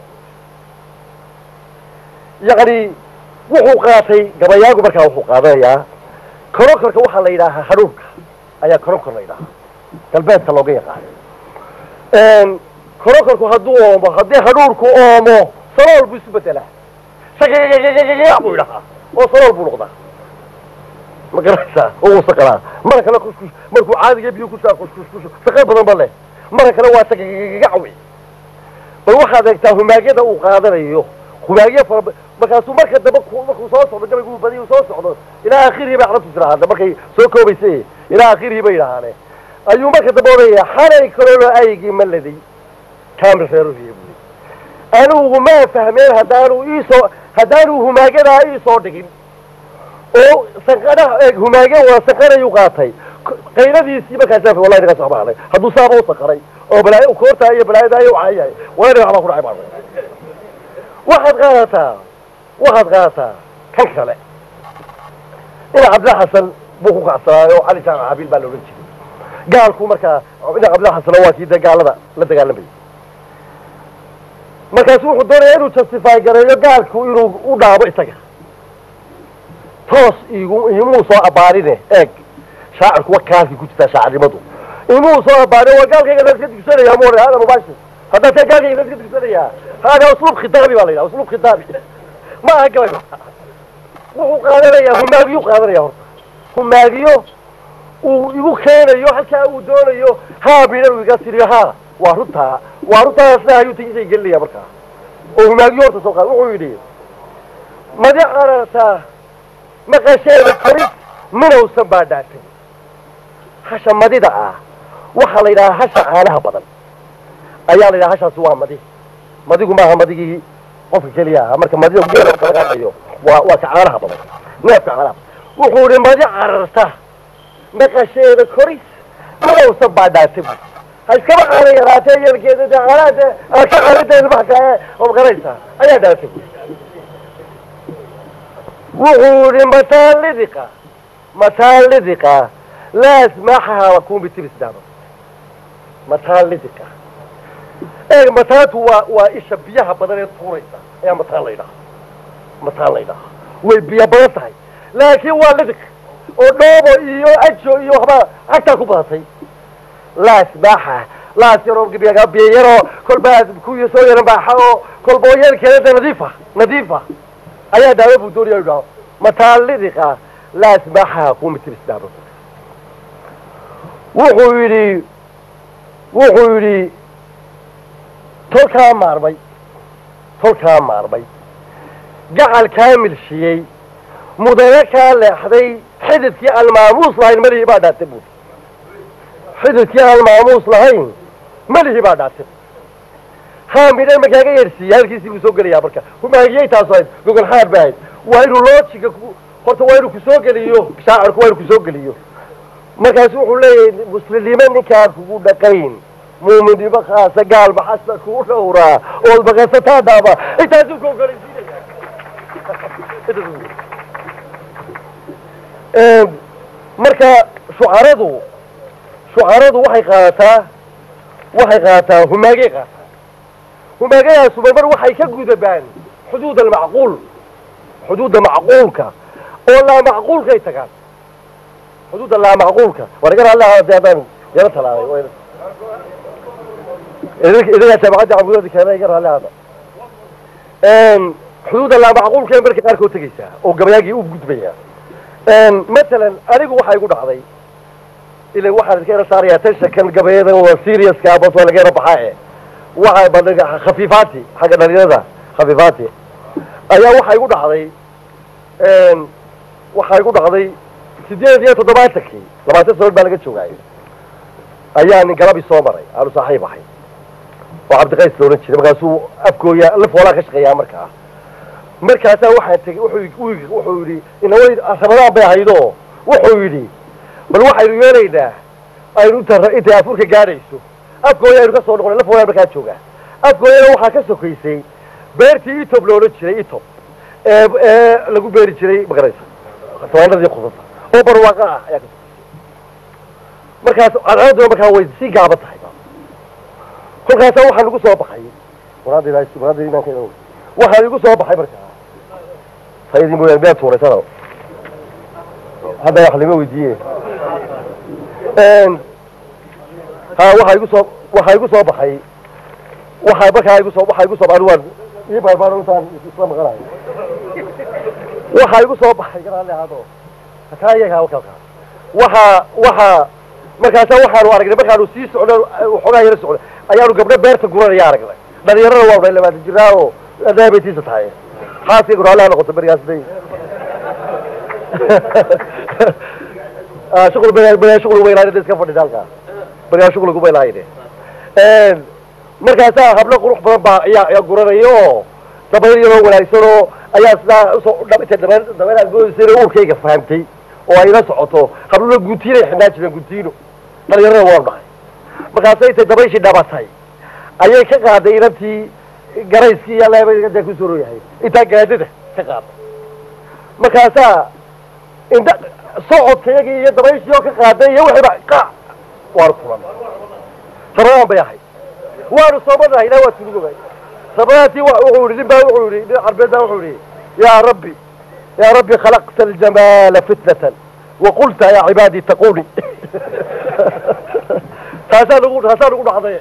yacni wuxuu qaatay gabayaagu markaa wuxuu qaadanayaa koronkorka waxaa la yidhaahaa hadhuurka ayaa koronkor la yidhaahaa galbeedka looga yaqaano koronkorku hadduu oomo haddii hadhuurku oomo salool buu isu bedelaa shagagagagagaga buu idhahaa oo salool buu noqdaa ma garanaysaa oo wuu saqalaa mara kale kuskus markuu caadiga biyo ku saa kuskuskus saqal badan ba leh mara kale waa shagagagagacawi bal waxaad eegtaa humaagyada uu qaadanayo humaagyo fara markaasuu marka dambe markuu soo socdo gabaygu badi uu soo socdo ilaa akhirihi bay carabtu tiraahda markay soo koobaysa ilaa akhirihi bay idhahaane ayuu marka dambe odhanaya xalay kalolo aygii maladay kaamil reeruhiya buu anigu ma fahmeen haddaanu iisoo haddaanu humaagadaa iisoo dhigin oo sanqadhaha eeg humaage waa sanqanayuu qaatay qayladiisii markaasa wallahi naga soo baxnay hadduu saaba u sanqaray oo balaayo koortaa iyo balaayada ayo caayahay wallahi naga waxbaa ku dhacay baa waxaad qaadataa waxaad qaadataa kan kale ina cabdilla xasan buu ku kacsanaayo oo cali jaamac cabiil baa la odhan jiray gaalku markaa ina cabdilla xasan waa kii dee gaalada la dagaalamayay markaasu wuxuu doonaya inuu justify gareeyo gaalku inuu u dhaabo isaga toos igu imuu soo abaarine eeg shaacirku wa kaalkii ku jirtaa shaacirnimadu imuu soo abaarin waa gaalkayga la iska dugsanaya mu hada mubashir haddaa see gaalkayga la iska dugsanayaa hada usluub khitaabi baa la yidhaha usluub khitaabi ma aha gabay wuxuu qaadanayaa humaagiyu qaadanaya horta humaagiyo uu igu keenayo halkaa uu doonayo haa bidhan uu iga tiriyo haa waa runtaa waa runtaa sida ayuu tigisay gelinaya markaa oo humaagiyo horta soo qaad wuxuu yidhi madi qarartaa maqasheeda koris minowsan baa dhaatay hasha madida ah waxaa la yidhahaa hasha caanaha badan ayaa la yidhaha hashaasi waa madi madigu maaha madigii qofka keliya aha marka madida geela kala qaadayo waa waa ka caanaha badan neefka caanaha wuxuu yidhi madi cararta maqasheeda koris minowsan baa dhaatay ha iskaba caana yaraatee yeelkeeda dee caanaha dee aad ka caanida ilmaha kale oo magaraysaa ayaa dhaatay wuxuu yidhi mataa lidiqa mataa lidiqa laa asmaaxaha lakum bitibis daaba mataa lidiqa eeg mataatu waa waa isha biyaha badan ee tuuraysa ayaa mataan la yidhaha mataan la yidhaha way biyo badan tahay laakiin waa lidiq oo dhoobo iyo ajo iyo waxbaa agtaa ku badatay laa asmaaxa laas yaroo biyo yaroo kolbaa kuyo soo yaran baaxa oo kolba oo yeelkeeda de nadiifa nadiifa ayaa daawo buu doonaya u dhaho mataa lidiqa laa asmaaxaha kuma tibis daaba wuxuu yidhi wuxuu yidhi tolkaa maarmay tolkaa maarmay gacal kaa milshiyey mudane kaa leexday xididkii aan maamuus lahayn melihii baa dhaatay buuri xididkii aan maamuus lahayn melihii baa dhaatay haa midhan ma kaaga yeersiiya halkiisii buu soo gelayaa marka humaagiyey taasu ahayd gogol xaar ba ahayd waa inuu loojiga ku horta waa inuu kusoo geliyo shaacirku waa inuu kusoo geliyo markaasu wuxuu leeyahay muslimnimo ninkaan kugu dhaqayn muuminnimo khaasa gaal maxasta kuu dhowraa ood maqasataa dhaaba intaasuu ku ogolaysiinaya marka shucaradu shucaradu waxay qaadataa waxay qaadataa humaagay qaataa humaagayaasu marmar waxay ka gudabaan xuduud almacquul xuduudda macquulka oo laa macquulkay tagaan xuduudda laa macquulka war iga raalli ahaa haddaan yaro talaalay idagaa jaamacadda cabudoodi keena iga raalli ahaada xuduudda laa macquulka in marka qaarkood tegaysaa oo gabayaagii u gudbaya matalan anigu waxaa igu dhacday ila waxaan iska yara saarayaa tashakan gabayada waa seriouska bas waa laga yara baxaa e waxa badhiga khafiifaati xagga dhalinyarada khafiifaati ayaa waxaa igu dhacday waxaa igu dhacday sideed iyo toddobaatankii labaatan sanood baa laga joogaayo ayaa nin galabi soo maray aanu saaxiib ahay oo cabdiqays la odhan jiray markaasuu afkooya laf hoolaa ka shaqeeyaa markaa markaasaa waxaan tegey wuxuu wuxuu yidhi inaway ramadaan bay ahaydo wuxuu yidhi bal waxaynu yeelaynaa aynu inta intay afurka gaadhayso afkooya aynu ka soo noqonay laf hoolaa markaa joogaa afkooyana waxaa ka sokaysay beertii etob la odhan jiray etob ee ee lagu beeri jiray magaraysa tabaanadii khusasa oo barwaaqa ah ayaa ka sokaysay markaas cadceedduna markaa way sii gaaban tahay kolkaasaa waxaa nagu soo baxay waraadayda waraadayda imaankeeda wey waxaa igu soo baxay markaa sayidii mooyaane meel tuuraysana hadda wax lama weydiiye ha waxaa igu soo waxaa igu soo baxay waxaa markaa igu soo waxaa igu soo baxay waan ii baarbaan intaan isla maqanayo waxaa igu soo baxay garaale ahaado hataa iyaga halkaa waxaa waxaa markaasa waxaanu aragnay markaanu sii socno waxoogaa yara socno ayaanu gabdho beerta guranaya aragnay dhalinyarada waa unay labaatan jiraa oo adaabeytiisa tahay xaaskay guraalaha noqoto berigaas day shuqul berigaa shuqul uma ilaahine iska fadhida halkaa berigaa shuqul kuma ilaahine markaasaa hablo qurux badan baa ayaa ayaa guranaya oo dabayl yaroo wanaagsan oo ayaa sidaa usoo intay dabayl dabayl aad moodaysa uurkayga fahamtay oo ay la socoto habluna guntiinay xidhnaa jireen guntiino dhalinyarada waanu dhahay markaasay intay dabayshii dhabatay ayay ka qaaday inantii garayskii iyo leebada ku soo yahay intaa gaadada ka qaaday markaasaa indha socodkayagii iyo dabayshii oo ka qaaday iyo wixiiba qaac waanu fulan ramadaan bay ahayd waanu soomanahay ilaa waa tunugobay ramadaantii wuxuu yihi nin baa wuxuu yihi nin carbeed baa wuxuu yihi yaa rabbi yaa rabbi khalaqta aljamaala fitnatan waqulta yaa cibaadii taquni taasaa nagu taasaa nagu dhacday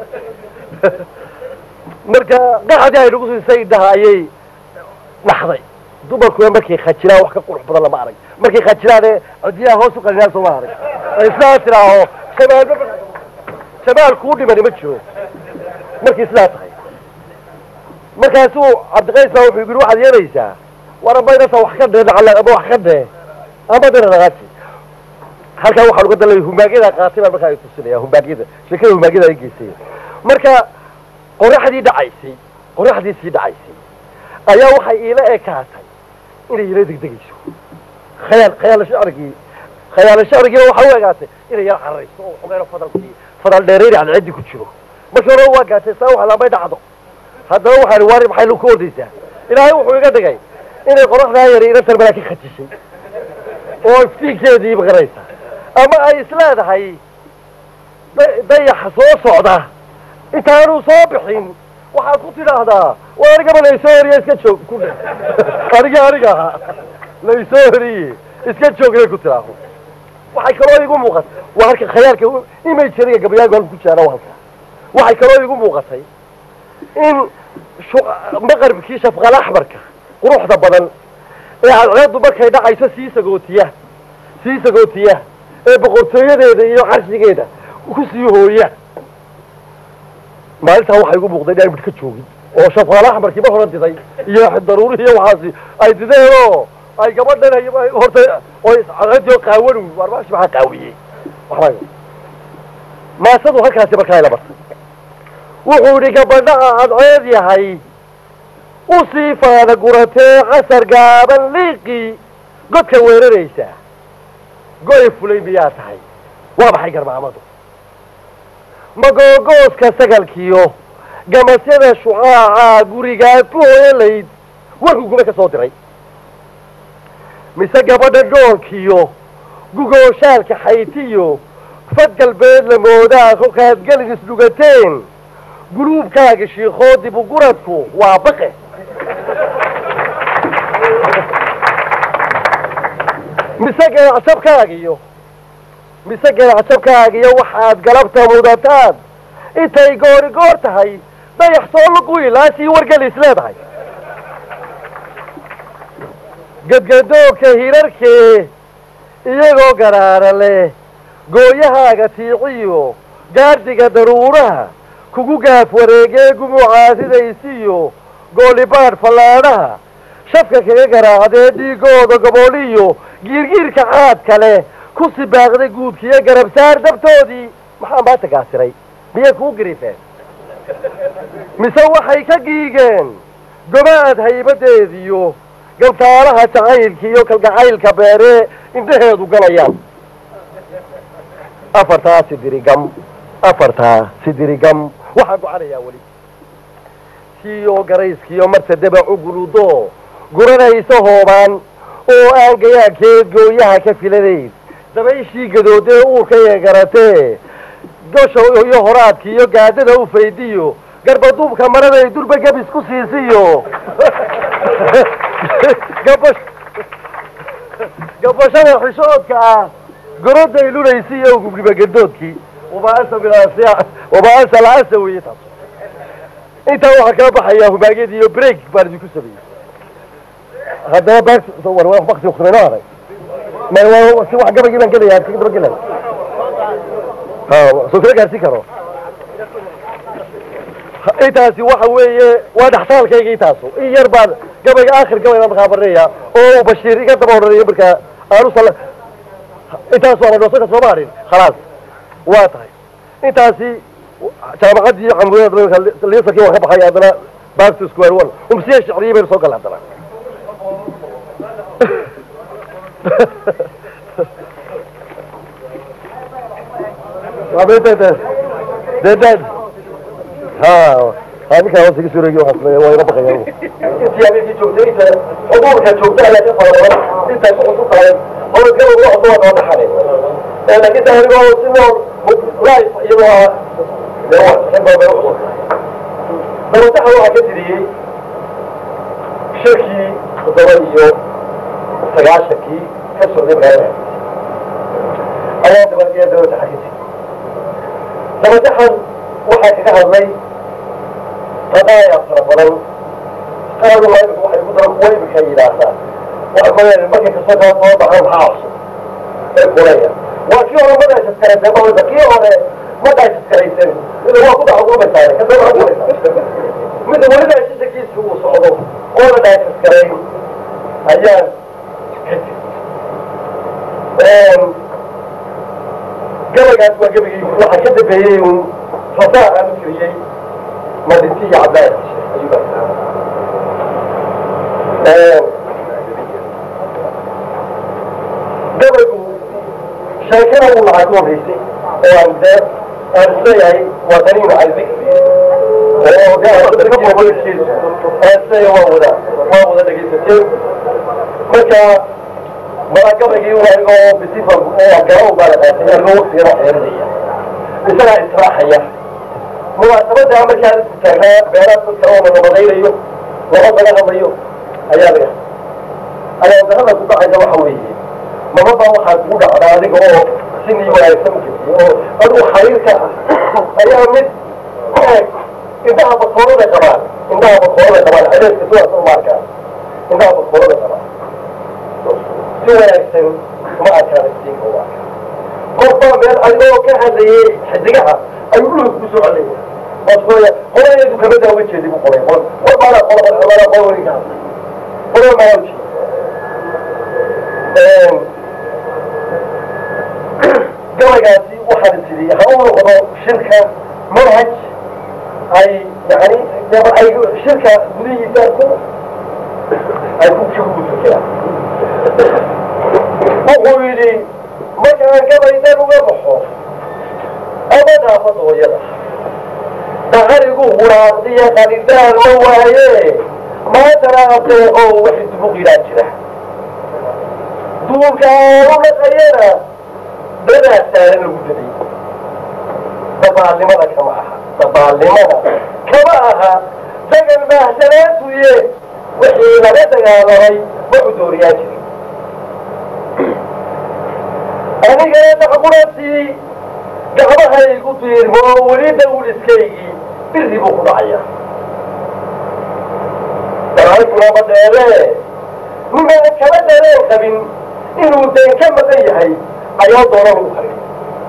marka qaxdii ay nagu siisay indhaha ayay dhaxday dumarkuna markay khajiraan wax ka qurux badan lama arag markay khajiraane codiyaha hoos u qalinaan sooma arag islaa tiraaho jamaalba jamaal kuu dhimani ma jiro markay sidaa tahay markaasuu cabdiqays baa wuxuu yidhi waxaad yeelaysaa war amba inasa wax ka dhee dhacla ama wax ka dhee ama dina dhaqaaji halkaa waxaan uga dalay humaagyada qaatay baan markaa tusinaya humaagyada sheekada humaagyada ay geysay marka qoraxdii dhacaysay qoraxdii sii dhacaysay ayaa waxay iila ekaatay inay ila degdegayso khayaal khayaal shacrigii khayaal shacrigii waxaa u egaatay inay yar cararayso oo xogeeno fadalkii fadal dheerayri cadceedii ku jiro markii hore waa gaatay saa wax laambay dhacdo haddaba waxaan waari maxay ku ordaysaa ilaahay wuxuu iga dhigay inay qoraxdaa yari inantan malaa ka khajishay oo iftiinkeedii maqanaysa ama ay isleedahay dayaxa soo socda intaanu soo bixin waxaad ku tidhaahdaa waa anigaba laysoo horiye iska joog ku dhe aniga aniga ahaa laysoo horiye iska joog inay ku tidhaaho waxay kaloo igu muuqatay waa halka khayaalka imajeriga gabayaagu halku ku jiraana waa halka waxay kaloo igu muuqatay in maqribkii shafqal axmarka quruxda badan ee cadceeddu markay dhacayso sii sagootiya sii sagootiya ee boqortooyadeeda iyo carshigeeda ku sii hooya maalintaa waxaa igu muuqday inaan midh ka joogin oo shafqal axmarkii ma horan diday iyo daruurihii iyo waxaasi ay dideen oo ay gabadhan horta oo cadceeddii oo qaawan waar maashi maxaa qaawiyey waxba maasadu halkaasi markaa ila martay wuxuu idhi gabadhaha cadceed yahay u sii faada guratee casar gaaban liiqii godka weeraraysaa goy fulay miyaa tahay waa maxay garmaamadu magoogooska sagalkiyo gamasyada shucaaca gurigaad ku hooyalayd warkuu guba ka soo diray mise gabadha goolkiyo gugooshaalka xaytiyo fad galbeed la moodaa kolkaad gelin isdhugateen guluubkaaga shiikoo dibu guradku waa baqe mise geelacjabkaagiyo mise geelacjabkaagiyo waxaad galabta mudataan intay goori goor tahay dayax soo luqui laasii wargelis leedahay gadgadoogka hirarkee iyagoo garaara leh gooyahaaga tiiciyo gaadhiga daruuraha kugu gaaf wareegee gumucaasidaisiyo goolibaadh fallaadhaha shafka kaga garaacdee dhiigooda gobooliyo giirgiirka caadka leh ku sibaaqday guudkiyo garabsaar dabtoodii maxaa maanta gaasiray miyay kuu gariifeen mise waxay ka giigeen gobaad haybadeediyo galtaalaha jacaylka iyo kalgacaylka beeree indhaheedu galayaan afartaa sidirigam afartaa sidirigam waxaa gocanayaa weli kiyo garayskiyo martadaba cuguludo guranaysa hoobaan oo aan gayaankeed gooyaha ka filanayn dabayshii gadoodee uurka yeegaratee gosha iyo horaadka iyo gaadada u faydiyo garbaduubka maraday durba gabis ku siisiyo gabash gabashada xishoodka ah goroday lunaysiiyo gubnibagandoodkii wabaasa bilaasiya wabaasa la-asa weeye taas intaa waxaa kala baxayaa hubaaged iyo break baan idinku sameeyey haddaba bak bakti waktinoo haray si wax gabagii baan gelaya kaga daba gelay soo kala gaarsiin karo intaasi waxa weeye waa dhaxtaalkayga intaasu in yar baan gabayga aakhir gabay baan markaa barinaya oo bashiir iga daba odhanayo markaa aanu sal intaas waa la dhoosan ka sooma harin khalaas waa tahay intaasi jaamacadii camriyada liisarkii waa ka baxay haddana back to square one umsiya shicriye baynu soo galay haddana dedad ha ha ninkaa hoos iga suureegi waxaa sameeya waa iga baqaya intii habeenkii joogtay inta xuduurka joogta ayaa ka fara badan intaas wuxuu ku tahay howlgaba wax waa noo dhaxale laakiin ta anigoo si nool life iyadoo ah dee waa xibaa bay ucusub dabataxa waxaa ka tiriyey shirkii toddoba iyo sagaashankii ka socday magaalada ayaa dabageya dabataxa ka tiri dabataxan waxaa kaga hadlay qadaaya fara badan qaadu imika waxay ku daran kuwa imika yidhaahdaa waxa kole markay kasoo kaa soo baxaan maxaa cusub ee kulaya waa kii hore ma dhaashaskaraysan baa kii hore ma dhaashaskaraysan mida waa ku daxugumaysaa ka daba kulaysaa mida weli dhaashashakiisi uu socdo oo la dhaashaskarayn ayaan ka jir gabaygaas waa gabagii waxaa ka dambeeyey un fasaa aan u tiriyey madinti iyo cabdaad ayuu gabaygu sheekada uu lahaa ku horreysay oo aan dee aan isleeyahay waa taniinu calbikri oo gaarkiisu aan isleeyahay waa wada waa wada dhegaysateen marka mara gabaygii un anigoo bisifa oo garo baa la qaatay anigoo waqtigana xeerinaya isagaa israaxaya munaasabada markaan taagnaa beeraad dadka oo nabadaynayo laba laga hadlayo ayaa laga ayaa darada ku dhacaysa waxa weeye mababa waxaa kugu dhacdaa adiga oo sinii wanaagsan ukasiye oo adigu xariirka ah ayaa mid indhaha bakoolada qabaan indhaha bakoolada qabaan adeeska sidaas uma arkaan indhaha bakoolada qabaan si wanaagsan uma arkaan iftiinka uma arkaan qofbaa meel adigoo ka hadlayay xidigaha ayuu dhulka ku soo celaya waasooya qolayadu kama daawan jeedi bu qolay qol war baana qola qola qola weli ka hadlay qola maa uji gabaygaasi waxaan tidhi ha u noqdo shirka manhaj ay yani ay shirka gudihiisa ku ay ku ku fikiraan wuxuu yidhi markaan gabaydan uga baxo ama dhaafada hooyada daqarigu huraadiya qalidaan ma waaye maantana adeeqo waxay dubuqiraa jira duulka aanu dhaqayana dadaa saaran lagu daday dabaalnimada kama aha dabaalnimada kama aha dagan baahsanaantuye wixii laga dagaalamay wuxuu dooriyaa jiray anigana dacqurantii gacmahaygu diirmo weli dawliskaygii biri buu ku dhacaya dalaaykunama dheere ninaan kala dareen qabin inuu deen ka maqan yahay ayaa doona lagu qariyay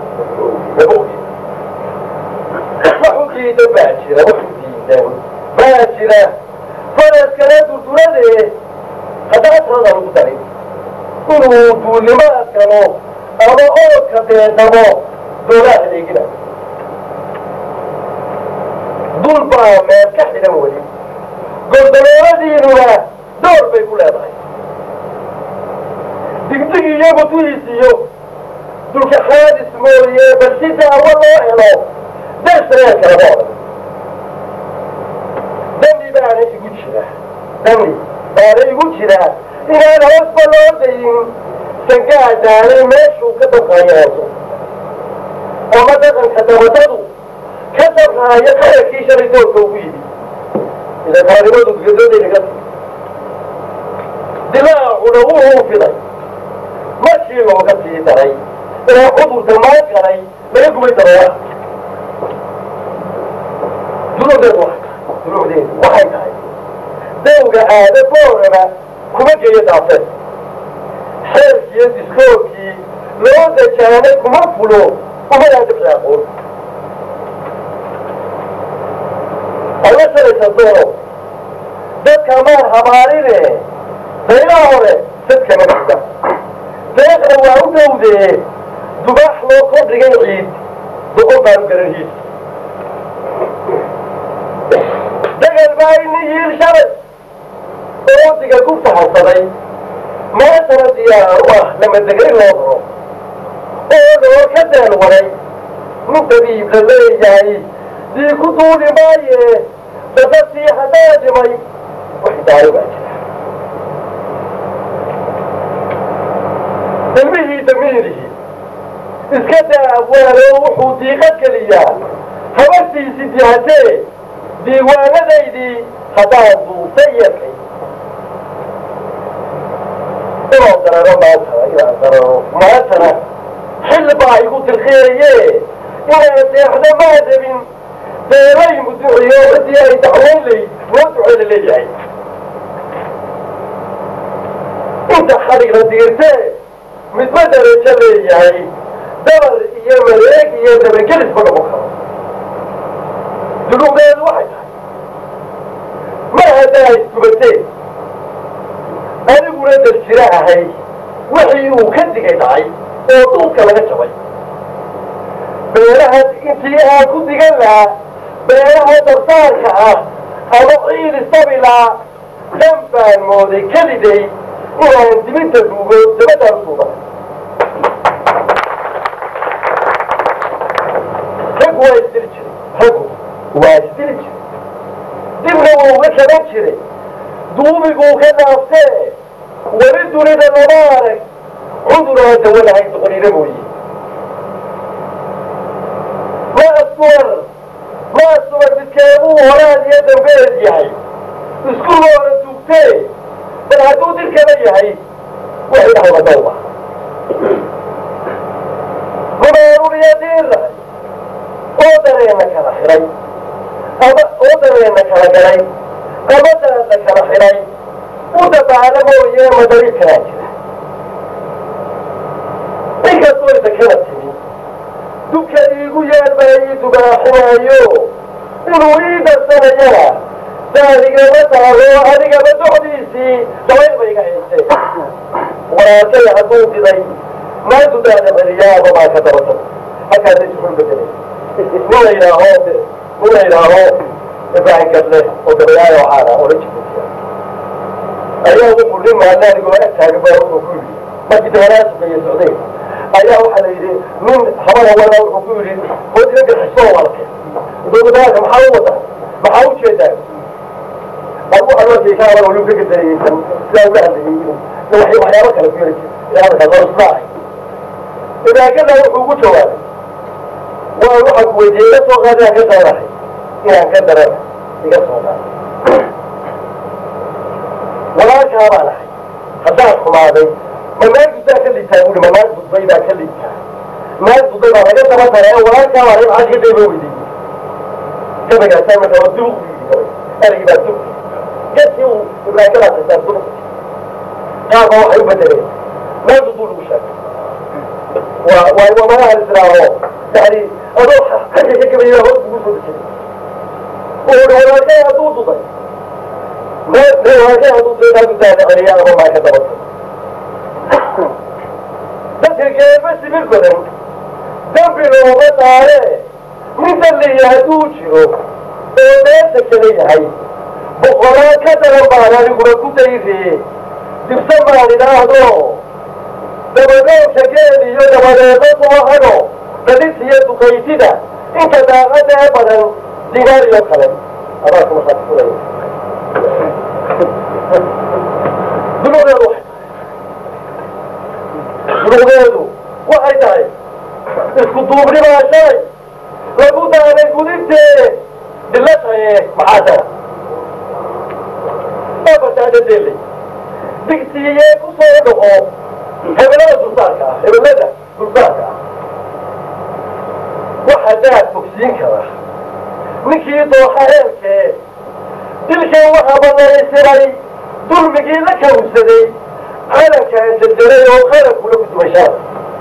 waxu diidan baa jira waxu diidan baa jira faraskana durduradee haddana tirada lagu daray inuu duulimaad galo ama oodka deedamo doolaa adeegina dul baa meel ka xidhan weli gordalooladiinuna door bay ku leedahay digdig iyo butuhiisiyo dulka xaadis mooye bal si daawo loo helo darsareer kalama odhan dambi baana igu jira dambi baana igu jira inaan hoosba loo dayin sangaa daalay meeshuu ka dabqaayaaso ama dhaqanka dabatadu ka dabqaayo qararkii shalay doorka ugu yidhi ida qaranimadu gadoodaynaka dilaacuna wuxuu fiday markii looga sii daray ee cudurka maan galay laga gubay daroora dunuudeedu waa dunuudeedu waxay tahay dawga aada booraba kuma geeyo daafeed xeerkiiyo diskoorkii loo dajaanay kuma fulo umadaa dabci aqoon alla shalaysa doono dadka maan habaarine daylaha hore dadkama dhigda deeqna waa u dhowdee dubaax loo kordhigay ciid doqon baan u garanhiis dagal baa ini yiil shalay oodiga ku fahansaday maantana diyaar u ah lamadegay loo daro oo loo ka deel waray nin dabiib la leeyahay dii ku duuli maaye dadasii haddaa dhimay wax daaro baa jira ilmihii damiirihii iska daa abwaano wuxuu diiqad geliyaa habartiisi dihatee diiwaanadaydii haddaan duusay yakay inaan dararo maantana inaan dararo maantana xil baa igu dirqiyaye inaan seexdo maa rabin beelay muduciyo cidii ay dacwayn layd loo duceyla leeyahay inta xadhigla diirtee midba darajo leeyahay dabar iyo mareeg iyo dabagelisba dhabo karo dunuuqdeedu waxay tahay mar haddaa isgubateen aniguna darjiro ahay wixii uu ka digay dhacay oo duulka laga jabay beelaha intii aan ku digan lahaa beelaha darsaarka ah ama ciid isabilaa dan baan mooday keliday inaan dibinta duugo dabadaan usuuba raggu waa isdili jiray raggu waa isdili jiray dibna wuu uga kaban jiray duubiguu ka dhaaftee weli dunida lama arag cuduroo dawo lahay doqonina mooye ma aswar ma aswar midkeebuu horaad iyo dambeed yahay isku loona duugtee bal hadduu dilkaba yahay waxay dhahda dawba rumaaruriya diirnahay oo dareenna kala xidhay ama oo dareenna kala galay ama daadna kala xidhay u dabaala mooye madari kalaa jira inkastoo idakala timi dubka iigu yaal baa ii dubaaxinaayo inuu ii darsanayana daadigama taalo adigaba docdiisii dabayl ba iga haysee walaalkay hadduu diday maantu daada celiyaaba baa ka dabata halkaasa isuxul bedelay nin la yidhaaho nin la yidhaaho ibraahim gadle oo gabayaayo caana oo la jibuutiya ayaa wuxuu nin maanaanigoo agtaaga baa wuxuu ku yidhi markii dawalaasuqeeye socday ayaa waxaa la yidhi nin habana wada wuxuu ku yidhi hood ina bixisoo walke dowladaalka maxaa u wada maxaa u jeedaa abu alwakikaaba waliu ka gadarayeysan sidaa uga hadlayay waxyaabo kale ku yari jira hadalkaas waa ismaahay idaakada wuxuu ugu jawaabay waa waxaan ku weydiiyey iga soo qaadaan ka daranahay inaan ka darana iga soo qaado walaalkaa baan ahay haddaan xumaaday ma naag duddaa ka liitaa buuri ma naag dudbay baa ka liitaa naag dudbay baa laga daba daray oo walaalkaa baa maxaa ka dayba weydiiyey gabaygaasa marka waa duuq buu yidhi gabay erigii baa duuq gadkii uu ibraahimadaas haysaa duuq qaarba waxay u bedeleen naag dudbuu lagu sheegay waa waa waa malaha islaaho yani adoo xagga ka gabayay hoos kugu soo dejinay wuxuu hi walaalkay hadduu duday walaalkay hadduu duday naag duddaada celiya ama maa ka dabatay dadka geeba sibir badan dambi looma daare nin dalliya hadduu jiro oo meesha kala yahay boqolaan ka daran baan aniguna ku dayriye dibse maan idhaahdo dabadoobka geel iyo dabadeedo subaxano dadintiyo dukaysida inta daaqada ee badan digaariyo kale abaarka markaad fulay dunuudeedu waxay dunuudeedu waxay tahay isku duubnibaa shalay lagu daanay gudintee dilataye maxaa tara abartaadadeelay digsiiyee ku soo dhaco hebelada dulsaarka ah hebelada dulsaarka ah waxaa daad fogsiin kara ninkii dooxa heelkee dilkan waxaa banaysiray dulmigii la kawsaday calankaan jarjaray oo qarankula ku dumashaa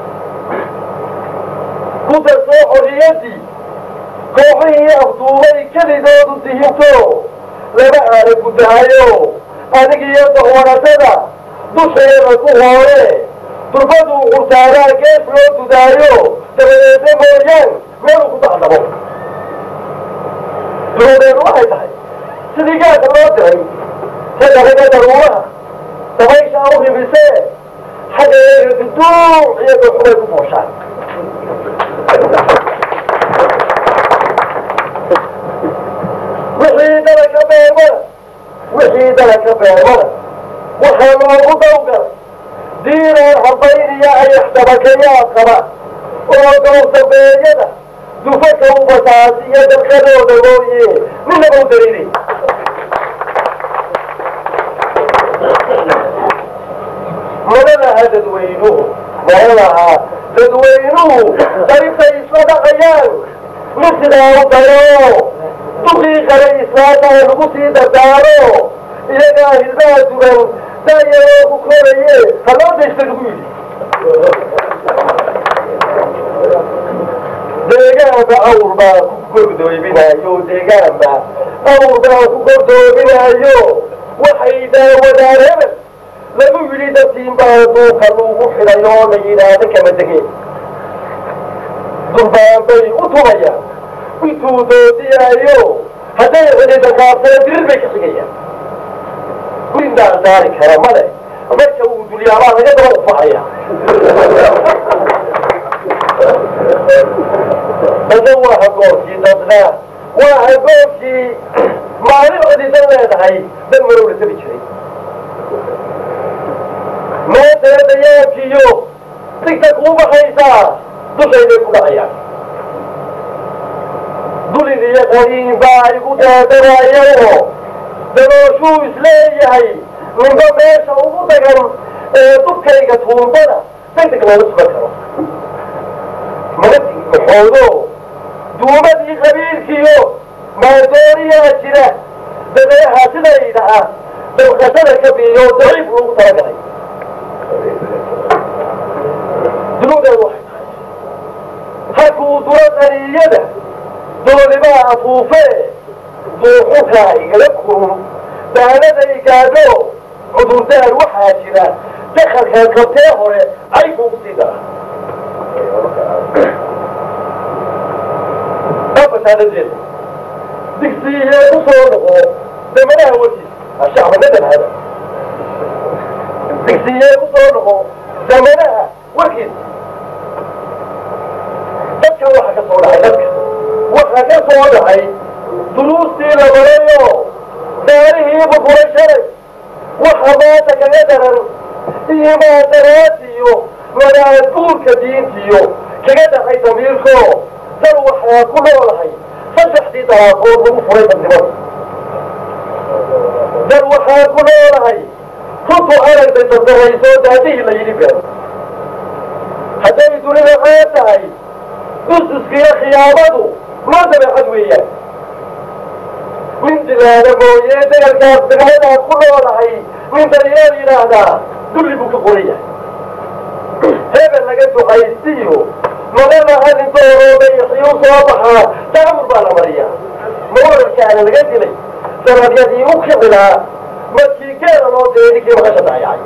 ku darsoo xorriyaddii kooxihii afduubay kelidoodu dihinto lama aana gudahayo anigiyo dahwaratada dusheeda ku hoore durbaduu qurtaaraa gees loo dudaayo dabadeedna mooyaan meeluu ku dacdabo dunuudeedu waxay tahay sidii gaadka loo diray sadaraga daruuraha dabaysha u ribisee xaggeega duduuc iyo dooxubay ku fooshaan wixii dalaka beermada wixii dalaka beermada waxaa loogu dawgal diinaan habayniya ayaxtabakayaa qaba oo dowsabeeyada dufaka u basaasiyo dalkadooda mooye ninaba u daliilay malalaha dadweynuhu malalaha dadweynuhu daribtay isla dhaqayaan nin sidaa u dayo dukii kale islaataha lagu sii dardaaro iyagaa hilbaha dugan daayaroo ku koraye haloo daysta lagu yidhi deegaanba awr baa ku gordoominaayo deegaanba awr baa ku gordoominaayo waxay daawadaan hebel lagu yidhi dadtiin baa duuka lagu xidhay oo la yidhaahda kama degeen durbaan bay u tumayaan intuu doodiyaayo hadday xidhida kaabsana dirir bay ka xigayaan gurindaan saari kara male marka uu dulyaabaa laga daba ufacaya dadna waa hagoorkii dadna waa hagoorkii maalin codisan leedahay dan marow la tabi jiray meesana dayaankiyo digta kuu baxaysaa dushayday ku dhacayaan dulin iyo qariin baa igu daadanayaoo dabooshuu isleeyahay ninba meesha ugu dagan ee dubkayga tuumbada degdeg looga sugan karo magadii maxoodo duumadii qabiilkiyo maadooriyaa jira dabeeha sidayda ah dabqashada ka biiyo daciif loogu talagalay dunuudeedu waxay tahay halkuu duro qaniyada doolibaa afuufee duuxukaa igala kurun daanada igaadho cudurdaar waxaa jira dakalkan kabtee hore caykuugu sii dara afasaadadeeda digsiihee ku soo noqo damanaha watiis ashacbanadab hada digsiihee ku soo noqo damanaha warkiis dadka waxa ka soo dhacay dadka waxa ka soo dhacay duruustii la barayo daarihii bufuray shalay waxa maanta kaga daran iyo maadaraasiyo madaadguurka diintiyo kaga dhacay damiirko dal waxaa ku noolahay saddexdii dalaaqood lagu furay dadnimada dal waxaa ku noolahay runtu aragtay dardarayso daadihii la yidhi been hadday dunida caan tahay dususkiyo khiyaamadu loo dabeecad weeyaan nin dilaada mooye degalkaas degmadaas ku noolahay nin daryeel yidhaahdaa dulli buu ka qoran yahay hebel laga ducaystiyo magalaha nin doorooday xiyuu soo baxaa taamur baa la mariyaa mawararkaana laga dilay sanadyadii u kicilaa markii geela loo diray ninkii maqasha dayacay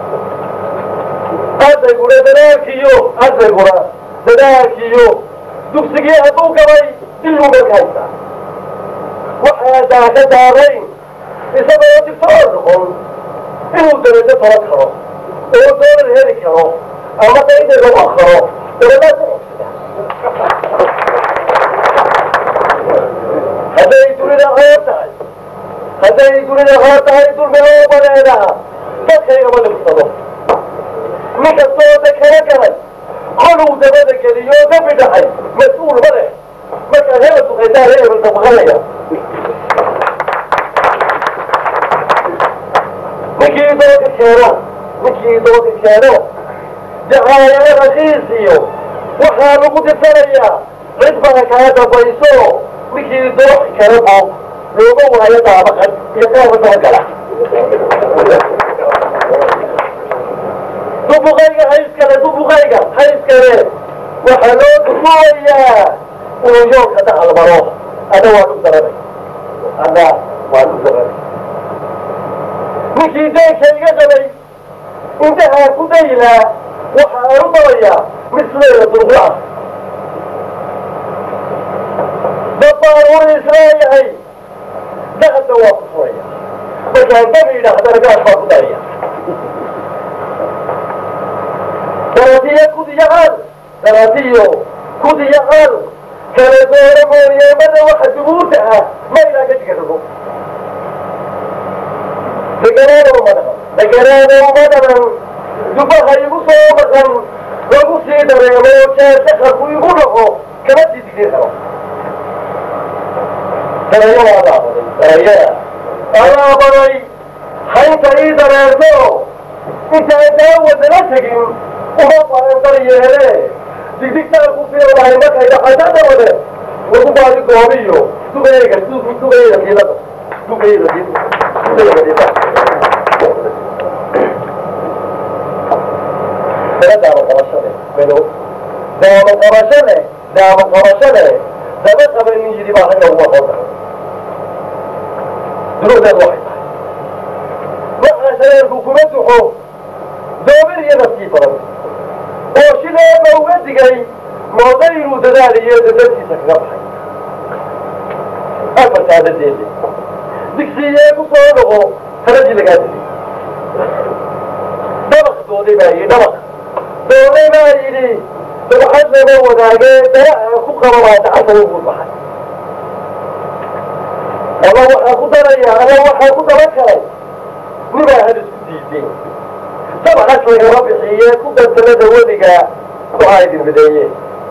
adayguna dadaalkiyo adayguna dadaalkiyo dugsigii hadduu gabay diluu marka haystaa waxaa daaka daarayn isagoo digtoor noqon inuu darajo toban karo oo doolar heli karo ama dayda lagu akharo dabadaad ku cogsada hadday dunida hoor tahay hadday dunida hoor tahay dulmi loo badeedaa dadkaygama dhibsado nin kastoo da kala galay koluu dabada geliyo dambi dhacay mas-uul ma leh markaad hebel duqaysaa hebel dabaqanaya ninkii dooga keeno ninkii dooga keeno jacaayana rakiisiyo waxaa lagu dirsanayaa cid baa kaa dambayso ninkii dooxi kala boog looga waayo daabaqan iyo qaaba dabagala dubuqayga hayskale dubuqayga hayskale waxaa loo dubuwayaa inuu yoolka dacal maro ada waa dhug daranay ada waa dhug daranay ninkii deenka iga qabay intahaa ku daylaa waxa aan u dabayaa misleeda durqla dad baan uri isleeyahay dahadna waa ku furaya markaan dabi idhaahdana gaas baa ku daraya daratiyo kudiyacaal daratiyo kudiyacaal kala doora mooyeemada waxa dubuurta ah ma ilaa ka jigarado deganaanow madaban deganaanow madaban dubaha igu soo maqan lagu sii dareemo jaasakharku igu dhaco kama sii digir karo darayada alaabaday darayada alaabaday haynta ii dareerto intaan daawadana tegin uma baran daryeele digdigtaan ku fiirlahay markay dhacada dawade lagu baadi goobiyo dugayga dugayda kiilada dugayda kiilada daama qabashade melo daama qabashade daama qabashade daba qabanin yidhi baa ragga ugu aqoon kara duruudeedu waxay tahay waxaa shareerku kuma duxo doobir iyo nafkii badan oo shileeba uga digay mooda inuu dadaaliyo dadalkiisa kaga baxay afartaa dadeede digsiiyee ku soo noqo taradii lagaa dilay dabaq dooday baa yidhi dabaq dooday baa yidhi dabxad lama wadaagee daraca ku qaba baa dacasa ugu baxay ama waxaa ku daraya ama waxaa ku daba kalay nibaa had isku diideen dabxas lagama bixiye ku dantalada weliga waxaa idin mideeye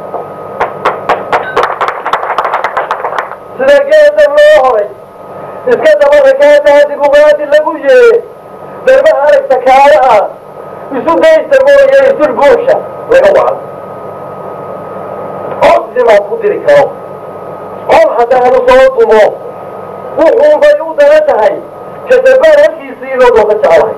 sida geeda loo horay iska dabada kaadaadi bugaadi lagu yee darbaha aragta kaala ah isu daysta mooye isul buusha laga wacan codsimaad ku diri karo col haddaanu soo dumo wuxuunbay u dana tahay kadabaan halkiisii loo dooka jeclahay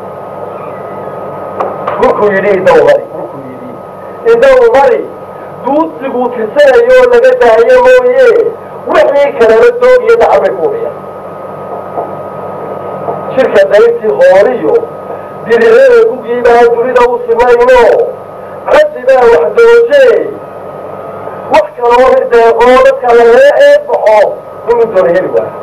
ninkuu yidhi idaw mari ninkuu yidhi idaw mari duudsiguu tirsanayo laga daayo mooye wixii kaleba doog iyo dacal bay ku udhiyaan shirka dayrtii hooriyo dirirada kugiibaa dunida u simayno caddi baa wax dooje wax kaloo deeqoo dadka lagala eeg baxo inuu doona heli waayo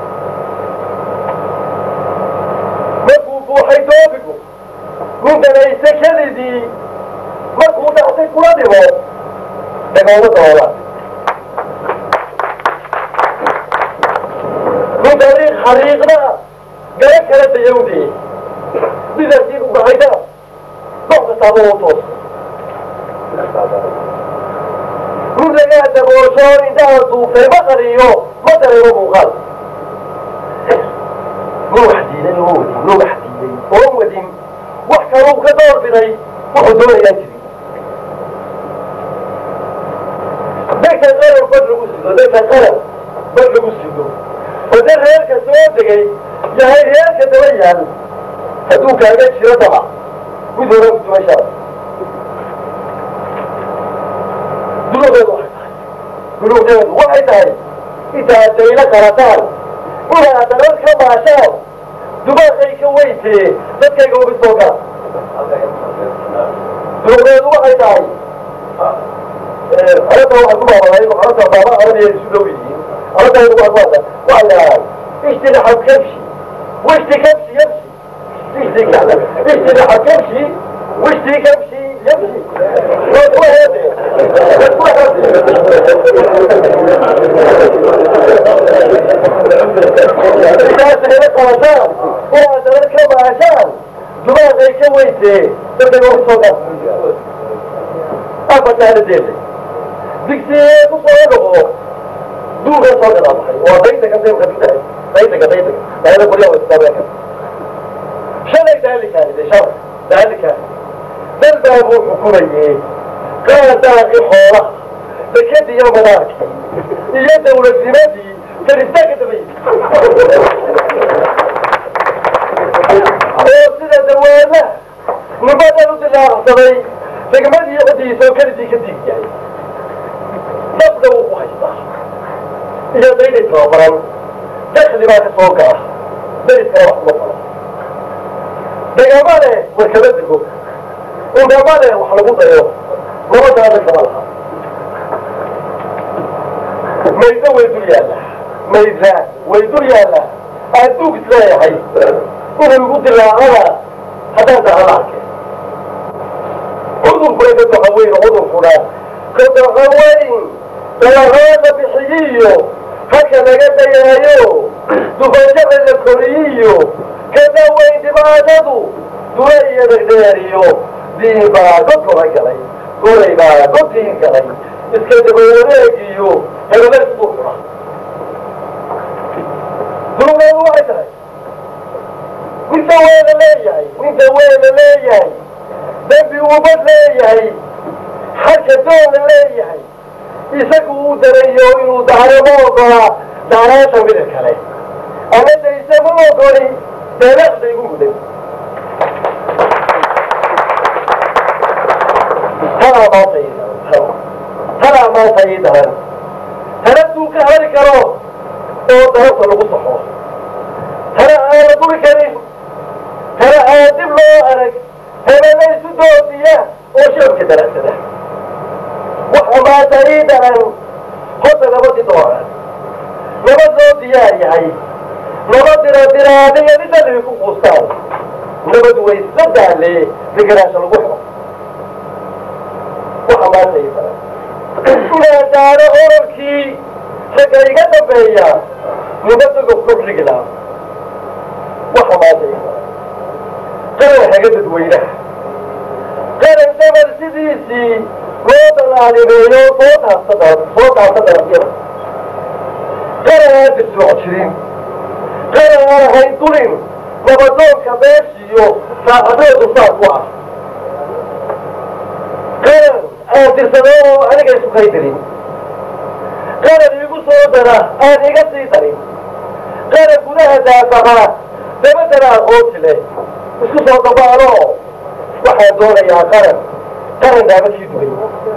markuu buuxay doobigu nin danayse kelidii markuu dhactay kula dhimo dagooma daboolaan nin dariiq xariiqda gala kala dayawdee bidarkii u dhacayda dox kastaaba u toos nin lagaa daboosho indhaha duuftay ma qariyo ma dareemo muuqaal nin wax diiday oo wadin nin wax diiday oo wadin wax kaluu ka door biday wuxuu doonayaan jirin dadka qaran bad lagu sido dadka qaran bad lagu sido oo dad reerka soo degay yahay reerka daba yaal hadduu kaaga jiro daba mid hore ku dumashaa dunuudeedu waxay tahay dunuudeedu waxay tahay intaad daylo qarataan inaad dalal ka maashaan dubaaqay ka weytee dadkayga uga soo gala dunuudeedu waxay tahay arrinta waxaan ku maamulay arrinta baaba arabiya isu dhow yihiin arrinta ugu hadlaada waa yidhahdaan ijtinaxab kabshi wishti kabshi yabshi اشتي كذا اشتي لحد كبشي واشتي كبشي يمشي وهو هذا إذا سهلت عشان إذا سهلت كما عشان دماغ زي كويتي تبدأ نقول صوتا أفضل هذا ديلي ديكسي مصورة دوغا صوتا وبيتك أنت يمكن بيتك بيتك هذا كل يوم يستطيع shalay daalikaanide shalay daalikaani dal baa buu xukumayey qaadaaqi xoolaha dekadii iyo madaarkii iyo dawladnimadii karistaanka dabayy oo sida dawaala nimadan u dilaacsaday degmadii codiisa oo kelidii ka diig yahay dabda wuu ku haystaa iyo dayday tababaran dakli baa ka soo gala dariskana wax kuma falo degamale warkaba dego ugamale wax lagu dayo nabadaada kama laha mayda way dul yaalla mayda way dul yaalla adduug isleeyahay inuu igu dilaacana haddaan dacala arke cudurkuna ka doxa weyn cudurkuna ka doxa weyn dalahaada bixiyiyo halka laga dayaayo dufajada la koriyiyo kada weyn dhibaatadu dula iyo dhegdheeriyo diin baa god kora galay golay baa god diin galay iska daba wareegiyo hebele isku xura dulugoodu waxay tahay ninka weena leeyahay ninka weena leeyahay dembi ubad leeyahay xagka doona leeyahay isagu uu darayo inuu dahro ma ogola dahraasha mida kale ama dayse ma ogoli deedaaqda igu muday tanaa maanta ii daran tanaa maanta ii daran tanaduu ka hari karo oo darabta lagu saxo tana aan la duri karin tana aan dib loo arag hebela isu doodiya oo shacabka daracsada waxa maanta ii daran horta nabadii dooran nabad loo diyaar yahay nabad dira diraadiya midalii ku quustaan nabad way sadaale deganaasha lagu xiro waxa maanta ii daran inaa daaro orarkii ragga iga dambeeya nabadaga kordhigi laha waxa maanta ii daran qaran haga dadweynaha qaran dabal sidiisii loo dalaalimeeyo soo dhaafta soo dhaafta dalabyada qaran aan dirsoc jirin qaran aan ahayn dulin nabadoonka beeshiyo saaxadoodu saa ku ah qaran aan dirsado oo aniga isu kaydirin qaran iigu soo dara aan iga sii darin qaran gudaha daafaha dabadana aqoonti leh isku soo dabaalo waxaan doonayaa qaran qaran daabadkii dugay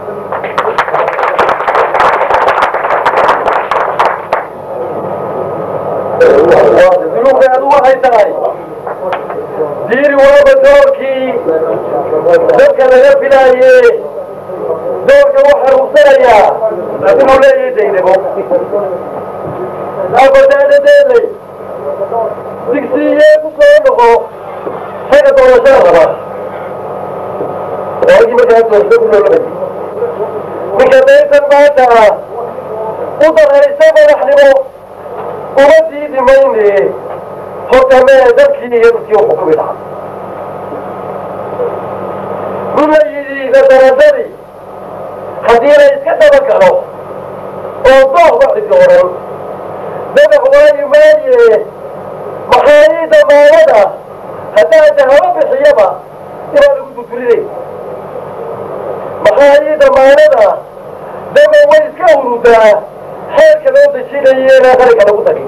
duluuqeedu waxay tahay diiri walaba doorkii dadka laga filaaye doorka waxaa rugsanayaa inuu leeyahay daynabo abadaadadeelay digsiiyee ku soo noqo xagga doorashada raba waagii markaa doorasho ku noolabay ninka daysan maanta u daraysa madaxnimo uma diidi mayne horta mee dadkii iyo dadkii u xukumi lahaa nin la yidhi nadaradadi haddii la iska daba galo oo dooh waxisi oran dadax waayi maaye maxaa ii damaanada haddaan dahabo bixiyaba inaa lagu dudurinay maxaa ii damaanada daba way iska urudaa xeerka loo dejinayo inaan qarinka lagu dagin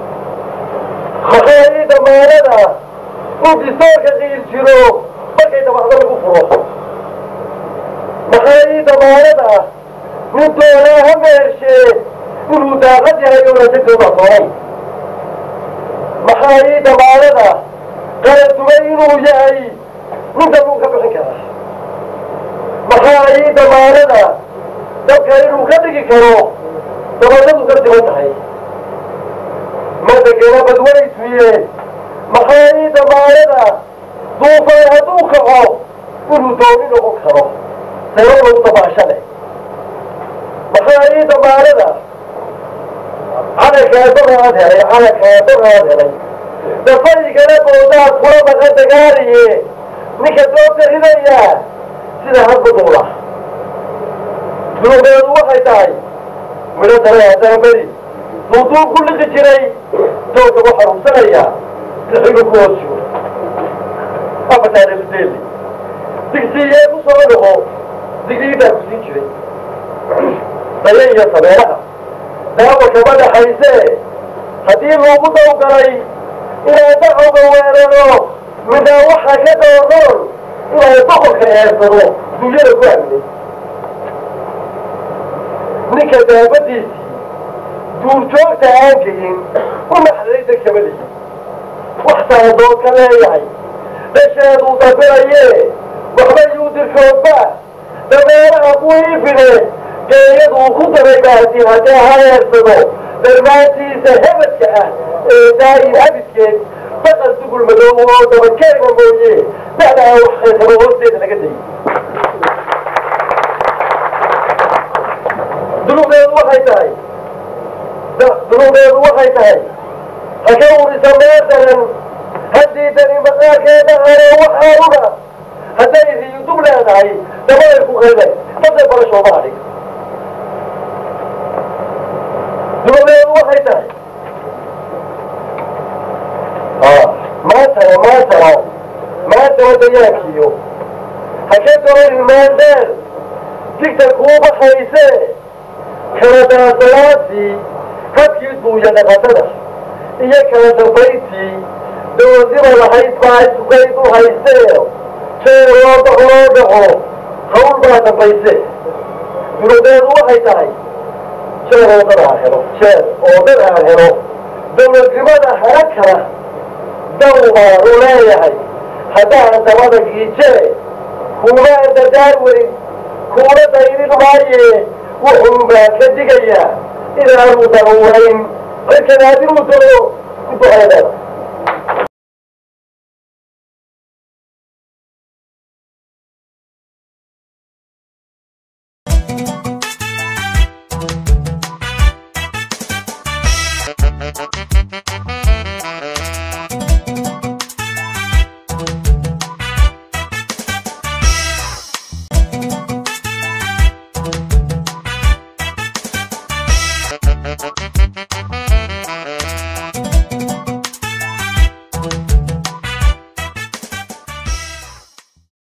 maxaa ii damaanada in distoorka qiil jiro markay dabacdo lagu furo maxaa ii damaanada nin doonaa ha meershee inuu daaqad yahay oona dadooda doonay maxaa ii damaanada qaran dumay inuu yahay ninka luu ka bixin karaa maxaa ii damaanada dadka inuu ka dhigi karo dabadadu ka siman tahay madagana badwaysuye maxaa ii damaanada duufaan hadduu kaco inuu dooni noqon karo sababau dabaashale maxaa ii damaanada calankaa doraad helay calankaa doraad helay dafaygana boodaad kula maqa dagaaliye ninka doobta ridayaa sida hadba duula dunugeedu waxay tahay midho dare haddana beri duuduub ku liqi jiray doogga ku xaruursanayaa sixigu ku hoos jiro afartaanefdeeli digsiiyee ku soo noqo digriibaa ku siin jiray daye iyo sabeeraha daawa kama dhaxaysee haddii loogu dawgalay inaan dacowga weeraro midnaa waxaa ka doonoon inaan boqorka eersado dunyada ku aaminay ninka daabadiisii duurjoogta aan gelin u naxday degkama lihi wax saadood ka leeyahay dhasheeduu dabirayee waxba yuu dirkoodba dameeraha ku iifine geeyaduu ku daray baasi haddee ha eersado darmaantiisa hebadka ah ee daa'in abidkeed baqal dugul madoobo oo dabakeega mooye da'daa wax khaysamo hoosteeda laga dayay dunuqdeedu waxay tahay dunuqdeedu waxay tahay ha ka urisa meer daran haddii dani maqaarkeeda haro waxaauga hadday riyu dub leedahay dabaday ku qayday daday barashooda adhig dunuqdeedu waxay tahay maantana maantana maantana dayaankiyo ha ka doonin maandheer digta kuu baxaysee kala daasalaantii habkii duuya dhaqatada iyo kala dambayntii dowladnima lahayd baa sukayd u haysee jeer loo dhac loo dhaco hawl baa dambayse dunudeedu waxay tahay jeer oo dad aan helo jeer oo dad aan helo dowladnimada hara kala daw baanu leeyahay haddaan dabada giijee kuumaan dadaar weyn kuuna dayrin maaye wuxuu baa ka digayaa inaanu daruurayn markan haddinuu daro ku duceedada Thank you.